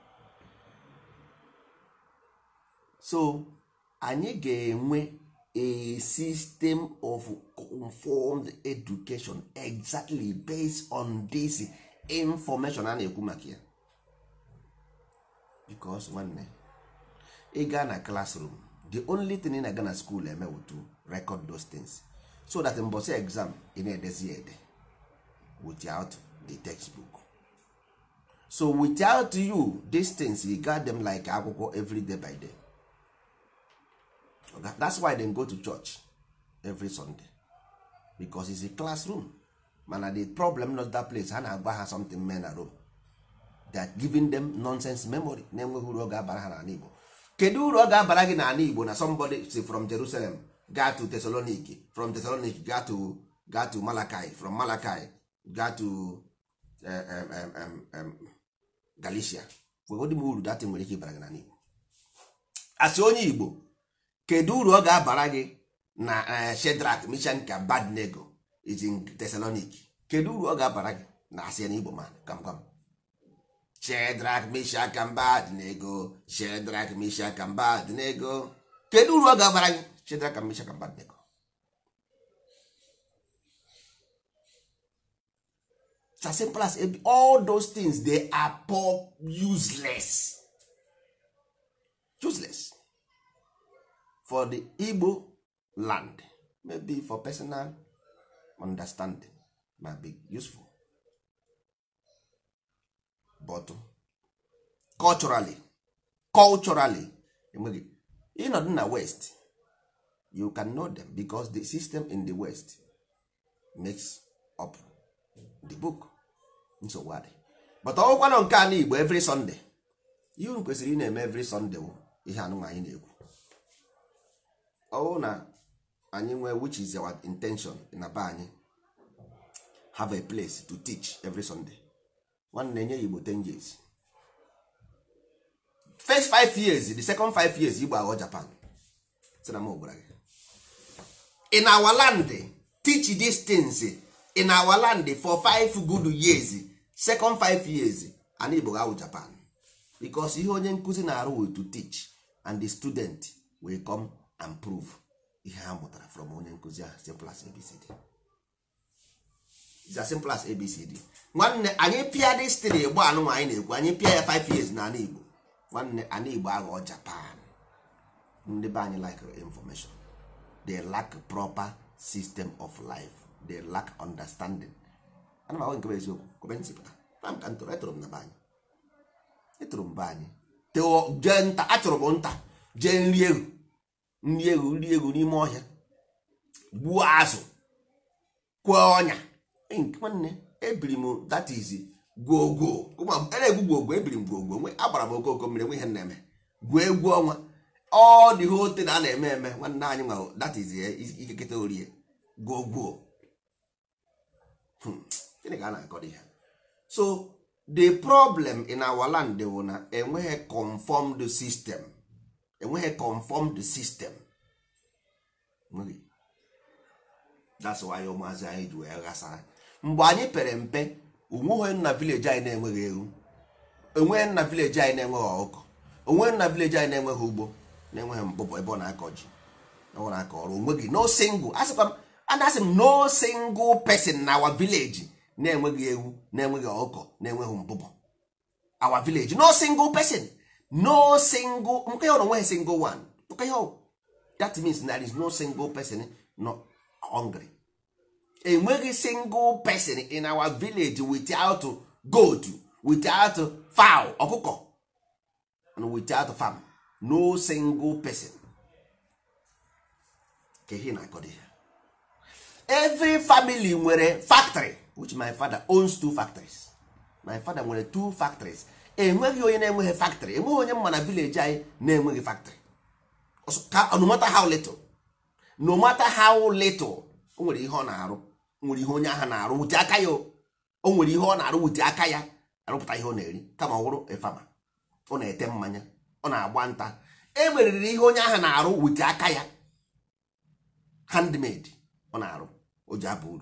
so anyị ga-enwe a system of conformed education exactly based on this information a na-ekwu maka ya because nwanne ị gaa na classroom the only thing ị na-aga na school eme to record those things so that mbọsị exam ị na-edezi ede without the textbook so without you these things you got them like akwụkwọ every day by day Okay? that's why they go to church every sunday because it's a classroom mana the problem not that place ha na-agba ha something men na Rome they are giving them nonsense memory na-enweghị uru ọ ga-abara ha n'ala Igbo kedu uru ọ ga-abara gị n'ala Igbo na somebody si from Jerusalem ga to Thessaloniki from Thessaloniki ga to ga to Malachi from Malachi ga to um, um, um, um, Galicia wegodi m uru datin nwere ike ịbara gị n'ala Igbo asị onye Igbo kedu uru ọ ga-abara gị na Shedrak Mishak ka Abednego is in Thessaloniki kedu uru ọ ga-abara gị na asị na Igbo man kam kam Shadrach, Meshach and Abednego Shadrach, Meshach and Abednego kedu uru ọ ga-abara gị Shadrach and Meshach and Abednego It's as simple as ab- all those things they are poor useless useless for the Igbo land maybe for personal understanding might be useful but culturally culturally enweghị ịnọdụ na west you can know them because the system in the west makes up the book nsogbu adị but ọgwụkwanụ nke a n'igbo every sunday ihe unu kwesịrị ị na-eme every sunday wụ ihe anụnwa anyị na-ekwu ọwụ na anyị nwee which is our intention na be anyị have a place to teach every sunday nwanne nye ya igbo 10 years first five years the second five years igbo aghọ japan sị na m gwara gị in our land teach these things in our land for five good years second five years and igbo ga-awụ japan because ihe onye nkụzi na-arụ will to teach and the student will come and prove ihe ha mụtara from onye nkụzi ahụ simple as abcd It's as simple as abcd nwanne anyị pịa destiny gba anụnwa anyị na-ekwu anyị pịa ya 5 years na ala igbo nwanne ala igbo aghọọ japan ndị be anyị like information they lack proper system of life they lack understanding ana m ahụ nke bụ eziokwu kọmentị pụta na m ka ntụrụ etụrụ m na be anyị etụrụ m be anyị teo jee nta achọrọ m nta jee nri egwu nri egwu nri egwu n'ime ọhịa gbuo azụ kwee ọnya Eh, nwanne ebiri m that is gwogwo na-egwu gwogwo ebiri m gwogwo nwe agbara m okoko mmiri nwe ihe m na-eme gwuo egwu ọnwa ọ dị hote na a na-eme eme nwanne anyị nwa that is eh, ikeketa orie gwogwo Hmm, gịnị ka a na-akọ dị ha so the problem in our land bụ na enweghị conformed system enweghị conformed system Enweghị. that's why ụmụazị anyị ji wee ghasara mgbe anyị pere mpe onweghị nna vileji anyị na-enweghị ewu onweghị nna vileji anyị na-enweghị ọkụkọ onweghị nna vileji anyị na-enweghị ugbo na-enweghị mbụbọ ebe ọ na-akọ ji na ọ na-akọ ọrụ onweghị no single asịkwa m anasị m no single person na our village na-enweghị ewu na-enweghị ọkụkọ na-enweghị mbụbọ our village no single person no single nke ya onweghị single one nke ya ọ- that means there is no single person no hungry enweghị single person in our village without goat without fowl ọkụkọ and without farm no single person ka ihe na-akọdo ya every family nwere factory which my father owns two factories my father nwere two factories enweghị onye na-enweghị factory enweghị onye mma na village anyị na-enweghị factory Ọsọ- ka no matter how little no matter how little o nwere ihe ọ na-arụ o nwere ihe onye ahụ na-arụ wute aka ya o O nwere ihe ọ na-arụ wute aka ya arụpụta ihe ọ na-eri kama ọ wụrụ efama ọ na-ete mmanya ọ na-agba nta e meriri ihe onye ahụ na-arụ wute aka ya handmade ọ na-arụ o ji aba uru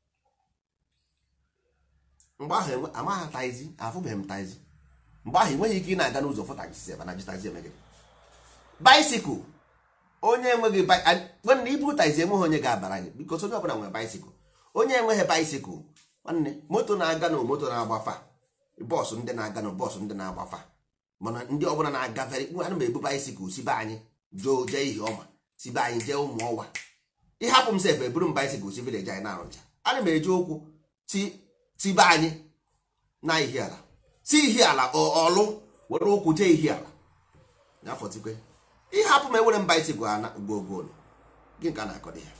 mgbe ahụ enwe- amaghị taizi afụbeghị m taizi mgbe ahụ enweghị ike ị na-aga n'ụzọ fụ taxi ebe na ji taxi eme gị baisikụl onye enweghị bi- a- nwanne iburu taxi enweghị onye ga-abara gị bikos onye ọbụla nwere baisikụl onye enweghị baisikụl nwanne moto na-aga na moto na-agbafa bọọsụ ndị na-aga na bọọsụ ndị na-agbafa mana ndị ọbụla na-agafere ana m ebu baisikụl si be anyị jee jee ihe ọma si be anyị jee ụmụ ọwa ịhapụ m sef eburu m baisikụl si vileji anyị na-arụcha ana m eji ụkwụ ti ti be anyị na ihi ala si ihi ala ọ- ọlụ were ụkwụ jee ihi ala n'afọ tikwe ịhapụ m ewere m baisikụl ana gwogworo gị ka a na-akọdo ya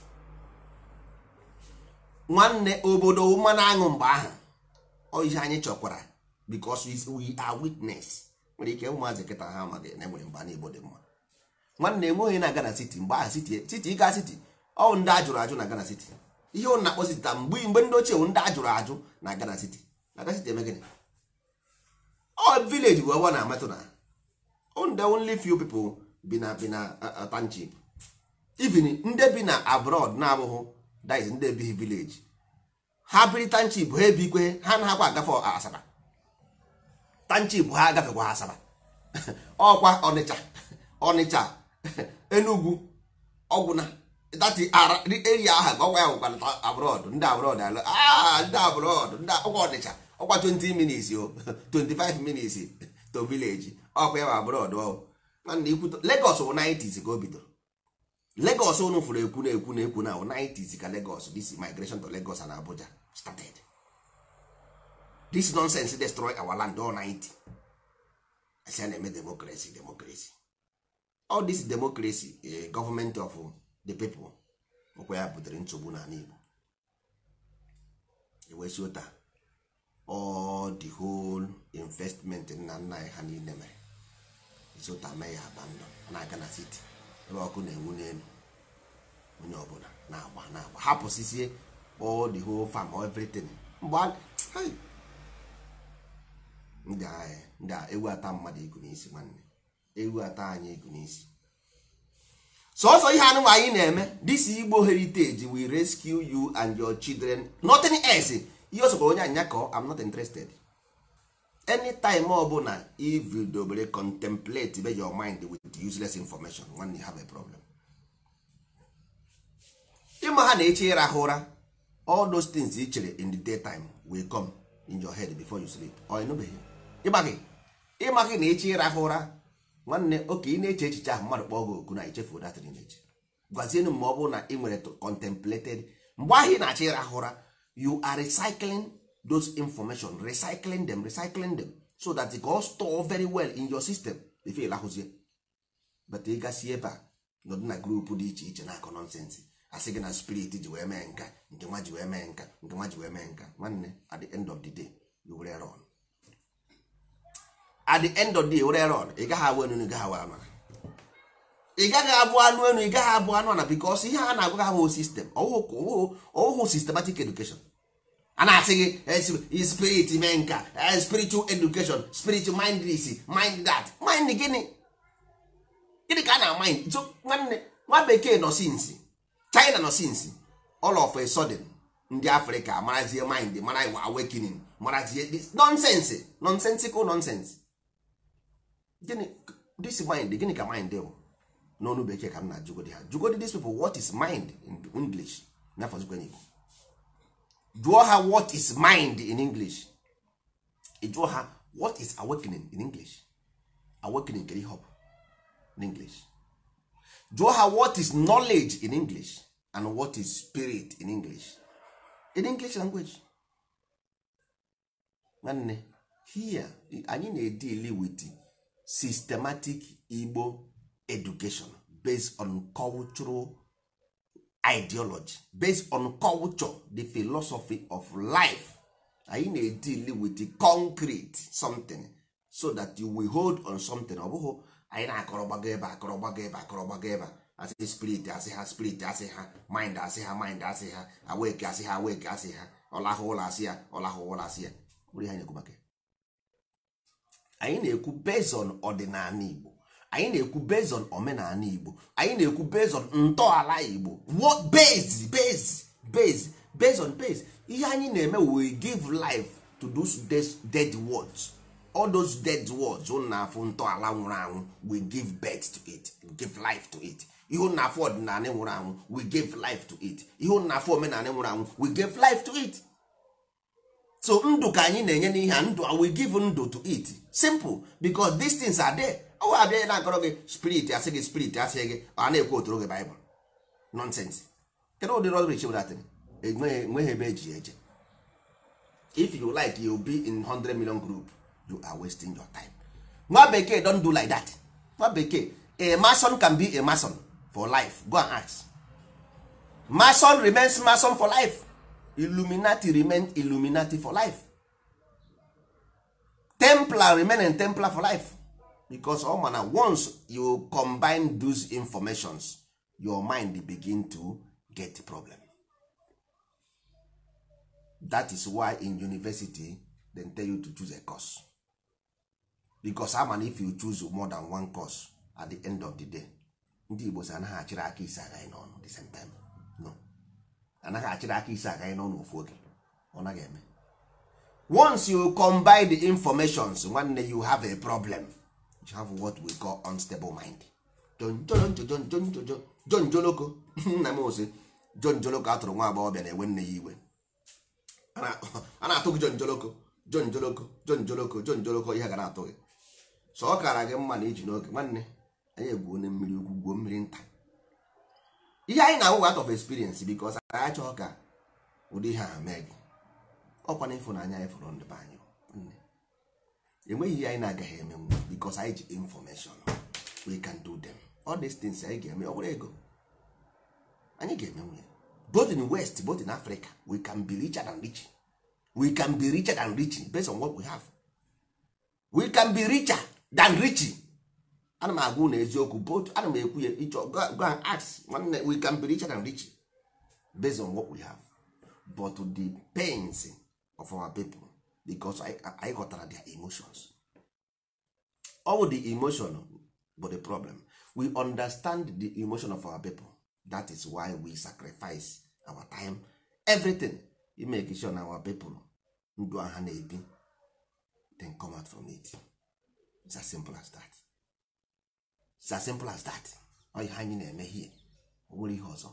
nwanne obodo mmanụ aṅụ mgbe ahụ ọ ihe anyị chọkwara because we- we are witness nwere ike ụmụazị kịta ha amaghị na enwere mgbe n'igbo dị mma nwanne enweghị na Ghana City mgbe ahụ City City ịga City ọ ndị ajụrụ ajụ na Ghana City ihe ụnụ na-akpọ City taa mgbe mgbe ndị ochie wụ ndị ajụrụ ajụ na Ghana City na Ghana City eme gịnị ọ village bụ ebe ọ na-amatụ na only only few people bi na bi na uh, uh, township even ndị bi na abroad na-abụghị that is ndị ebighị village ha biri township ha ebikwe ha na-akwa agafe asaba tanchip ha agafekwa ha asaba ọkwa ọnịcha ọnịcha enugwu ọgwụna dati ara eri aha ka ọgwa ya nwekwana abrọd ndị abrọd alụ "Ah, ndị abrọd ndị ọgwa ọnịcha ọkwa 20 minutes o 25 minutes to village ọkwa ya bụ abrọd ọ nwanne ikwu Lagos bụ 90s ka o bidoro Lagos unu fụrụ ekwu na ekwu na ekwu na 90s ka Lagos this migration to Lagos and Abuja started this nonsense destroy our land all 90 asi a na-eme democracy democracy all this democracy eh, government of the people ọkwa ya butere nsogbu n'ala Igbo ewesi ụta all the whole investment nna nna anyị ha niile mere isi ụta mee ya abandon ọ na-aga na city ebe ọkụ na-enwu n'elu onye ọbụla na-agba na-agba hapụsisie all the whole farm everything mgbe a- hai. ndị agha ndị a ewu ata mmadụ igu n'isi nwanne ewu ata anyị igu n'isi sọsọ ihe anụmanụ anyị na-eme this igbo heritage we rescue you and your children nothing else ihe o sokwara onye anya kọọ i'm not interested anytime ọbụla if you dobere contemplate be your mind with useless information nwanne you have a problem ịma ha na-eche ịrahụ ụra all those things i chere in the daytime will come in your head before you sleep ọ ịnụbeghị ịmaghị ịmaghị na eche ịrahụ ụra nwanne oke ị na-eche echiche ahụ mmadụ kpọọ gị oku na ichefu datịrị na-eche gwazienụ ma ọ bụrụ na ị nwere contemplated mgbe ahụ ị na-achọ ịrahụ ụra you are recycling those information recycling them recycling them so that it all store very well in your system before ịlahụzie but ị gasị ebe a nọdụ na grupu dị iche iche na-akọ nọnsensị asị gị na spirit ji wee mee nka nke nwa ji wee mee nka nke nwa ji wee mee nka nwanne at the end of the day you will run at the end of the day were run ị gaghị abụ enu ị gaghị abụ anụ ị gaghị abụ anụ enu ị gaghị abụ anụ ana because ihe a na-agwa gị abụ system ọwụhụ systematic education a na-asị gị eh, spirit mee nka eh, spiritual education spiritual mind this mind that mind gịnị gịnị ka a na mind so nwanne nwa bekee nọ sinsi china nọ sinsi all of a sudden ndị afrịka marazie mind mara iwa awakening marazie this nonsense nonsensical nonsense gịnị this mind gịnị ka mind bụ n'ọnụ bekee ka m na-ajụgodi ha jụgodi these people what is mind in english n'afọzikwa n'igbo jụọ ha what is mind in english ị jụọ ha what is awakening in english awakening kere ihe ọ bụ in english jụọ ha what is knowledge in english and what is spirit in english in english language nwanne here anyị na-edili with systematic igbo education based on cultural ideology based on culture the philosophy of life anyị na-edili with the concrete something so that you will hold on something ọ bụghị anyị na-akọrọ gbago ebe akọrọ gbago ebe akọrọ gbago ebe asị spirit asị ha spirit asị ha mind asị ha mind asị ha awake asị ha awake asị ha ọlahụ ụlọ asị ya ọlahụ ụlọ asị ya bụrụ ihe anyị na-ekwu maka ya. anyị na-ekwu based on ọdịnala igbo anyị na-ekwu based on omenala igbo anyị na-ekwu based on ntọala igbo what base base base based on base ihe anyị na-eme we give life to those des- dead words all those dead words ụ na-afụ ntọala nwụrụ anwụ we give birth to it we give life to it ihe ụ na-afụ ọdịnala nwụrụ anwụ we give life to it ihe ụ na-afụ omenala nwụrụ anwụ we give life to it so ndụ ka anyị na-enye n'ihe a ndụ we give ndụ to it simple because these things are there ọ wa abịa na-akọrọ gị spirit asị gị spirit asị gị ọ na-ekwu otoro gị baịbụl nonsense kedu ụdị rọrich wedatin enweghị ebe eji eje if you like you be in 100 million group you are wasting your time nwa bekee don do like that nwa bekee a mason can be a mason for life go and ask mason remains mason for life illuminati remain illuminati for life templar remain in templar for life because all mana once you combine those informations your mind begin to get problem that is why in university dem tell you to choose a course because ama if you choose more than one course at the end of the day ndị igbo si anaghị achịrị aka isi agaghị n'ọnụ the same time no anaghị achịrị aka isi agaghị n'ọnụ ofu oge ọ naghị eme once you combine the informations nwanne you have a problem you have what we call unstable mind Jon- jon- jon- jon- jon- jon- jon- John Joloko nna m ose John Joloko atụrụ nwa agbọghọbịa na-ewe nne ya iwe a na- a na-atụ gị John Joloko John Joloko John Joloko John Joloko ihe ga na-atụ gị so ọ kara gị mma na iji n'oge nwanne anyị egwuo na mmiri ukwu gwuo mmiri nta ihe anyị na-awụ out of experience because anyị achọghị ka ụdị ihe ahụ mee gị ọkwa na ịfụnanya anyị fụrụ ndị be anyị nne enweghị ihe anyị na-agaghị emenwu because anyị ji information we can do them all these things anyị ga-eme ọ bụrụ ego anyị ga-emenwu ya both in west both in africa we can be richer than rich we can be richer than rich based on what we have we can be richer than rich ana m agwa na eziokwu both ana m ekwu ya ịchọ go go and ask nwanne we can be richer than rich based on what we have but the pains of our people because anyị anyị ghọtara their emotions all the emotion but the problem we understand the emotion of our people that is why we sacrifice our time everything to make sure na our people ndụ ha na-ebi then come out from it it's as simple as that it's as simple as that ọ ihe anyị na-eme hie ọ nwere ihe ọzọ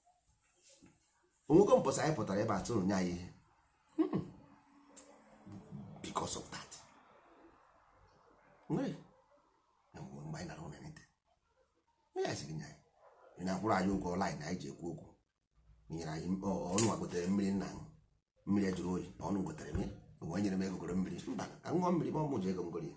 onwego mpọsa anyị pụtara ebe atụrụ nye anyị ihe Mm. because of that nwere enwe mgbe anyị nara ụlọ nite ya sịrị nye anyị ị na-akwụrụ anyị ụgwọ line anyị ji ekwu okwu nyere anyị ọ- ọnụ a gotere mmiri nna m mmiri ejuru oyi ọnụ gotere m ya onwe nyere m ego goro mmiri mba ka m ṅụọ mmiri ma ọ mụ ji ego m goro ya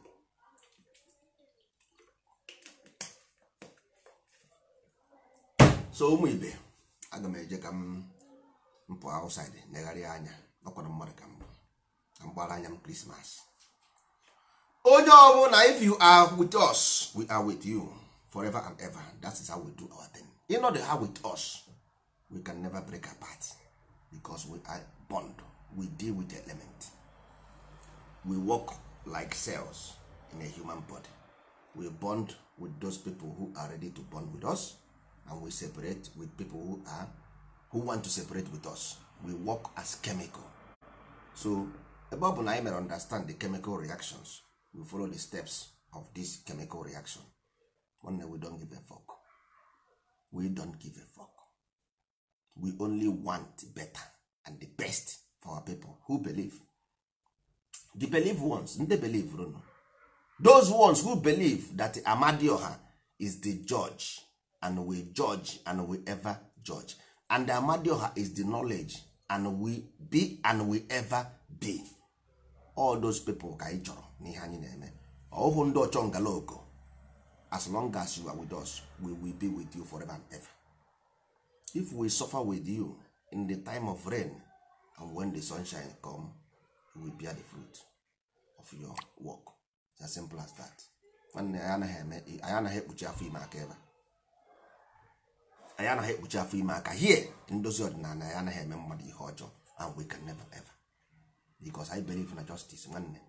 so ụmụ ibe aga m eje ka m mpụ outside negharịa anya ọkwara mmadụ ka mbụ ka m gbara anya m krismas onye ọbụla if you are with us we are with you forever and ever that is how we do our thing you know the how with us we can never break apart because we are bond we deal with the element we work like cells in a human body we bond with those people who are ready to bond with us and we separate with people who are who want to separate with us we work as chemical so ebe ọ bụ na anyị mere understand the chemical reactions we follow the steps of this chemical reaction nwanne we don't give a fuck we don't give a fuck we only want better and the best for our people who believe the believe ones ndị believe runu those ones who believe that amadioha is the judge and we judge and we ever judge and amadioha is the knowledge and we be and we ever be all those people ka anyị chọrọ n'ihe anyị na-eme ọhụụ ndị ọchọ ngaloko as long as you are with us we will be with you forever and ever if we suffer with you in the time of rain and when the sunshine come we will bear the fruit of your work it's as simple as that nwanne anyị anaghị eme anyị anaghị ekpuchi afọ ime aka ebe a. anyị anaghị ekpuchi afọ ime aka hie ndozi ọdịnala anyị anaghị eme mmadụ ihe ọjọọ and we can never ever because I believe na justice nwanne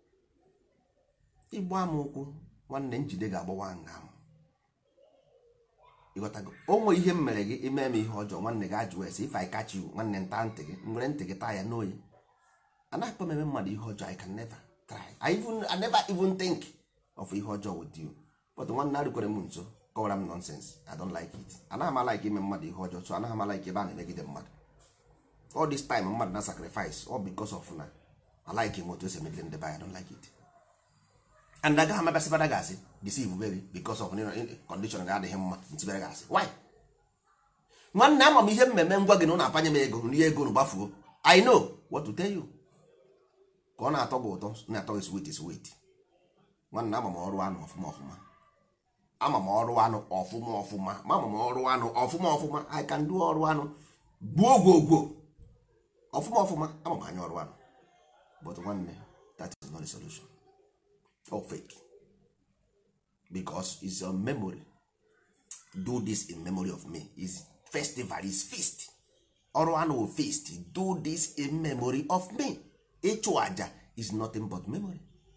ịgba m ụkwụ nwanne njide ga-agbawa nga m ịghọtago onwe ihe m mere gị ime m ihe ọjọọ nwanne gị ajụ ese if I catch you nwanne nta ntị gị nwere ntị gị taa ya n'oyi anaghị m eme mmadụ ihe ọjọọ I can never try I, even, I never even think of ihe ọjọọ with you but nwanne arịkwere m nso kọwara m nonsense I don't like it anaghị m like ime mmadụ ihe ọjọọ so anaghị m like ebe a na-emegide mmadụ all this time mmadụ na sacrifice all because of na I like him otu esi emegide ndị be anyị I don't like it and agaghị amabasịbara gị asị deceive baby because of condition ga adịghị mma ntibere gị asị why nwanne ama m ihe mmemme ngwa gị na ụna apanye m ego nri ego na gbafuo I know what to tell you ka ọ na-atọ gị ụtọ na-atọ gị sweet sweet nwanne ama m ọrụ anụ ọfụma ọfụma ama m ọrụ anụ ọfụma ọfụma ma ama m ọrụ anụ ọfụma ọfụma I can do ọrụ anụ gbuo gwogwo ọfụma ọfụma ama m anya ọrụ anụ but nwanne that is not the solution or fake because it's your memory do this in memory of me is festival is feast ọrụ anụ wụ feast do this in memory of me ịchụ aja is nothing but memory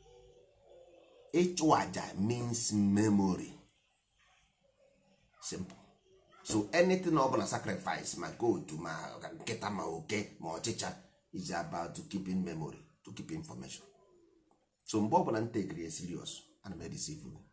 ịchụ aja means memory simple so anything ọ bụla sacrifice ma goat ma nkịta ma oke ma ọchịcha is about to keep in memory to keep information so mgbe ọbụla m tekiri serious ana m edisivu gị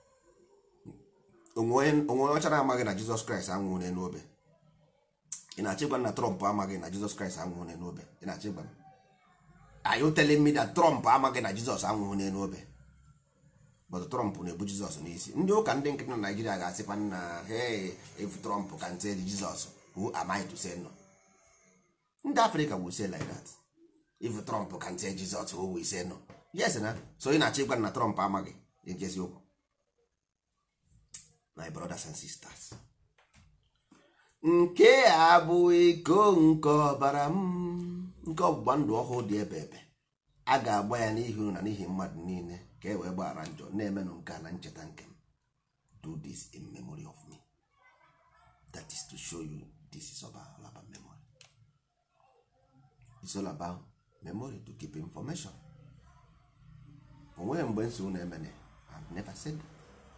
onwe onwe ọcha na-amaghị na jizọs kraịst anwụghị n'elu obe ị na-achọ ịgwa m na trump amaghị na jizọs kraịst anwụghị n'elu obe ị na-achọ ịgwa m are you telling me that trump amaghị na jizọs anwụghị n'elu obe but trump na-ebu jizọs n'isi ndị ụka ndị nkịtị na naijiria ga-asịkwa na hey if trump can tell jizọs who am I to say no ndị afrịka will say like that if trump can tell jizọs who will say no yes na so ị na-achọ ịgwa m na trump amaghị nkezi okwu my brothers and sisters nke a bụ iko nke ọbara m nke ọgbụgba ndụ ọhụụ dị ebe ebe a ga-agba ya n'ihi unu na n'ihi mmadụ niile ka e wee gbaghara njọ na-emenụ nke a na ncheta nke m do this in memory of me that is to show you this is about, all about memory it's all about memory to keep information onweghị mgbe nsogbu na-emene I've never said that.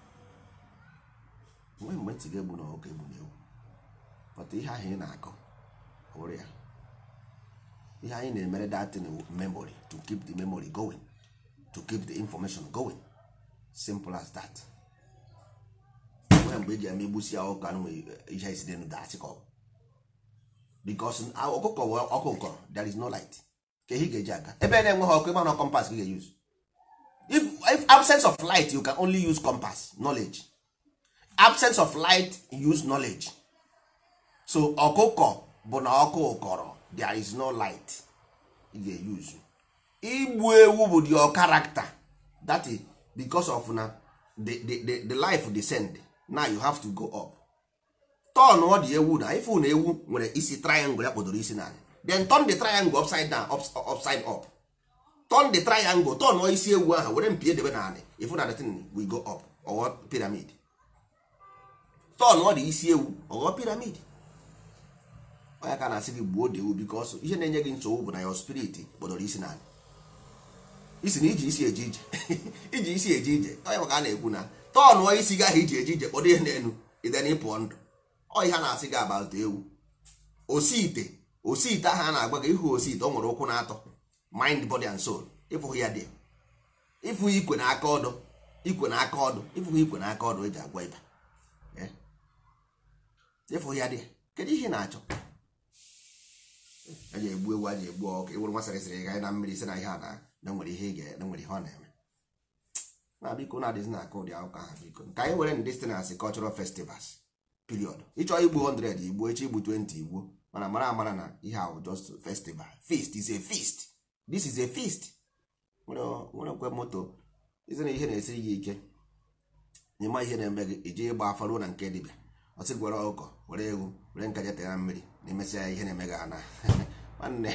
onweghị mgbe ntị ga-egbu na ọkụ egbu na ewu but ihe ahụ ị na-akọ hụrụ ya ihe anyị na-emere datin memory to keep the memory going to keep the information going simple as that nwere mgbe eji eme igbusi ya ọkụ anụ ihe isi denu dachi ka ọ bụ because ọkụkọ wee ọkụ nkọrọ there is no light ka ihe ga-eji aga ebe na-enweghị ọkụ ịma na compass ka ị ga-use if, if absence of light you can only use compass knowledge absence of light use knowledge so ọkụkọ bụ na ọkụ kọrọ there is no light ị ga-use igbu ewu bụ your character that is because of na the, the, the, the life descend now you have to go up turn ọ dị ewu na ifu na ewu nwere isi triangle ya kpodoro isi naanị then turn the triangle upside down ups, upside up turn the triangle turn ọ isi ewu ahụ were mpi edebe naanị ifu na the thing we go up ọghọ pyramid turn ọ dị isi ewu ọghọ pyramid onye ka na-asị gị gbuo dewu because ihe na-enye gị nsogbu bụ na your spirit kpọdoro isi naanị isi na iji isi eje ije iji isi eje ije onye maka a na-ekwu na tọnụọ isi gị ahụ iji eje ije kpọdo ihe n'elu ide na ịpụọ ndụ ọ ihe a na-asị gị about ewu osi ite osi ite ahụ a na-agwa gị ịhụ osi ite ọ nwere ụkwụ na-atọ mind body and soul ịfụhụ ya dị ịfụ ikwe na aka ọdụ ikwe na aka ọdụ ịfụhụ ikwe na aka ọdụ eji agwa ịba ịfụhụ ya dị kedu ihe na-achọ a ji egbu ewu a ji egbu ọkụ ewere nwa sịrịsịrị ga na mmiri si na ihe a na na nwere ihe ga na nwere ihe ọ na-eme na biko na adịzi na aka ụdị akụkọ ahụ biko ka anyị were destinance cultural festivals period ịchọ igbu 100 igbo echi igbu 20 igbo mana mara amara na ihe ahụ just festival feast is a feast this is a feast nwere kwe moto izi na ihe na-esiri gị ike ịma ihe na-eme gị iji ịgba afọ ruo na nke dibịa ọsị gwere ọkụkọ were ewu were nkaja tee na mmiri na emesịa ihe na-eme gị ana nwanne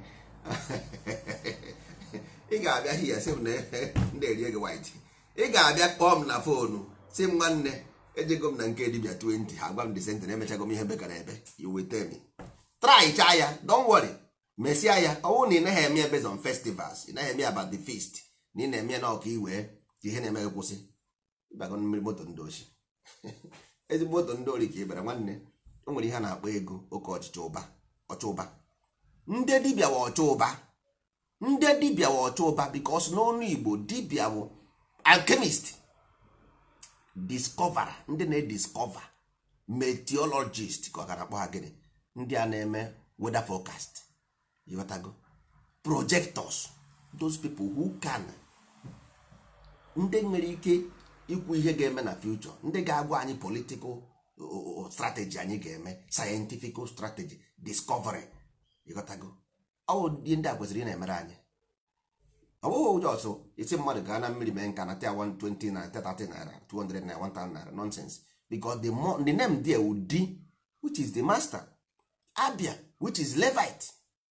ị ga-abịa hia sị m na ndị erie gị white ị ga-abịa kpọọ m na foonu si m nwanne ejego m na nke dibia 20 ha gwa m disent na emechago m ihe beka na ebe you will tell me try chaa ya don't worry mesịa ya ọwụ na ị naghị eme based on festivals ị naghị eme about the feast na ị na-eme na ọka iwee ka ihe na-eme gị kwụsị ịbago mmiri moto ndị ochi ezigbo moto ndị ori ka ị bịara nwanne o nwere ihe a na-akpọ ego oke ọchịchị ụba ọcha ụba ndị dibịa wa ọcha ụba ndị dibịa wa ọcha ụba bikos n'ọnụ igbo dibịa bụ alchemist discover ndị na-ediscover meteorologist ka ọ gara akpọ ha gịnị ndị a na-eme weather forecast ịghọtago projectors those people who can ndị nwere ike ikwu ihe ga-eme na future ndị ga-agwa anyị political strategy anyị ga-eme scientific strategy discovery ịghọtago ọwụ ihe ndị a kwesịrị ị na-emere anyị ọ bụghị ụjọ ọsọ isi mmadụ gaa na mmiri mee nka na tia 120 na 30 naira 200 naira 1000 naira nonsense because the, mo the name there would be which is the master abia which is levite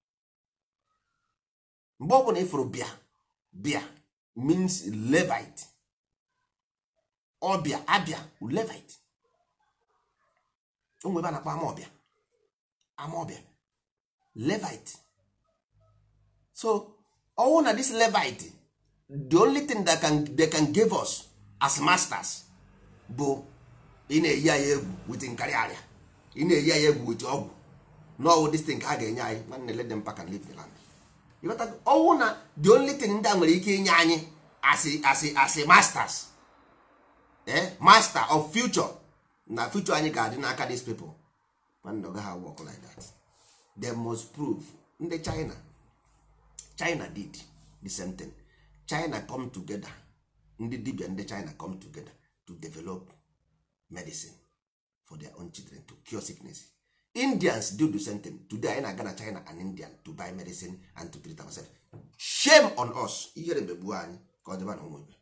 mgbe ọ bụla ịfụrụ bịa bịa means levite ọbịa abịa levite onwe ebe a na-akpọ amaọbịa amaọbịa levite so ọwụ na this levite the only thing that can, they can give us as masters bụ ị na-eyi anyị egwu wit nkarị arịa ị na-eyi anyị egwu wit ọgwụ n'ọwụ this thing ka a ga-enye anyị nwanne let them pack and leave the land ịghọtago ọwụ na the only thing ndị a nwere ike inye anyị asị asị asị masters eh master of future na future anyị ga-adị n'aka these people mana ọ gaghị work like that they must prove ndị china china did the same thing china come together ndị dibia ndị china come together to develop medicine for their own children to cure sickness indians do the same thing today anyị na-aga na china and indian to buy medicine and to treat ourselves shame on us ihere megbuo anyị ka ọ dịba na ụmụ ibe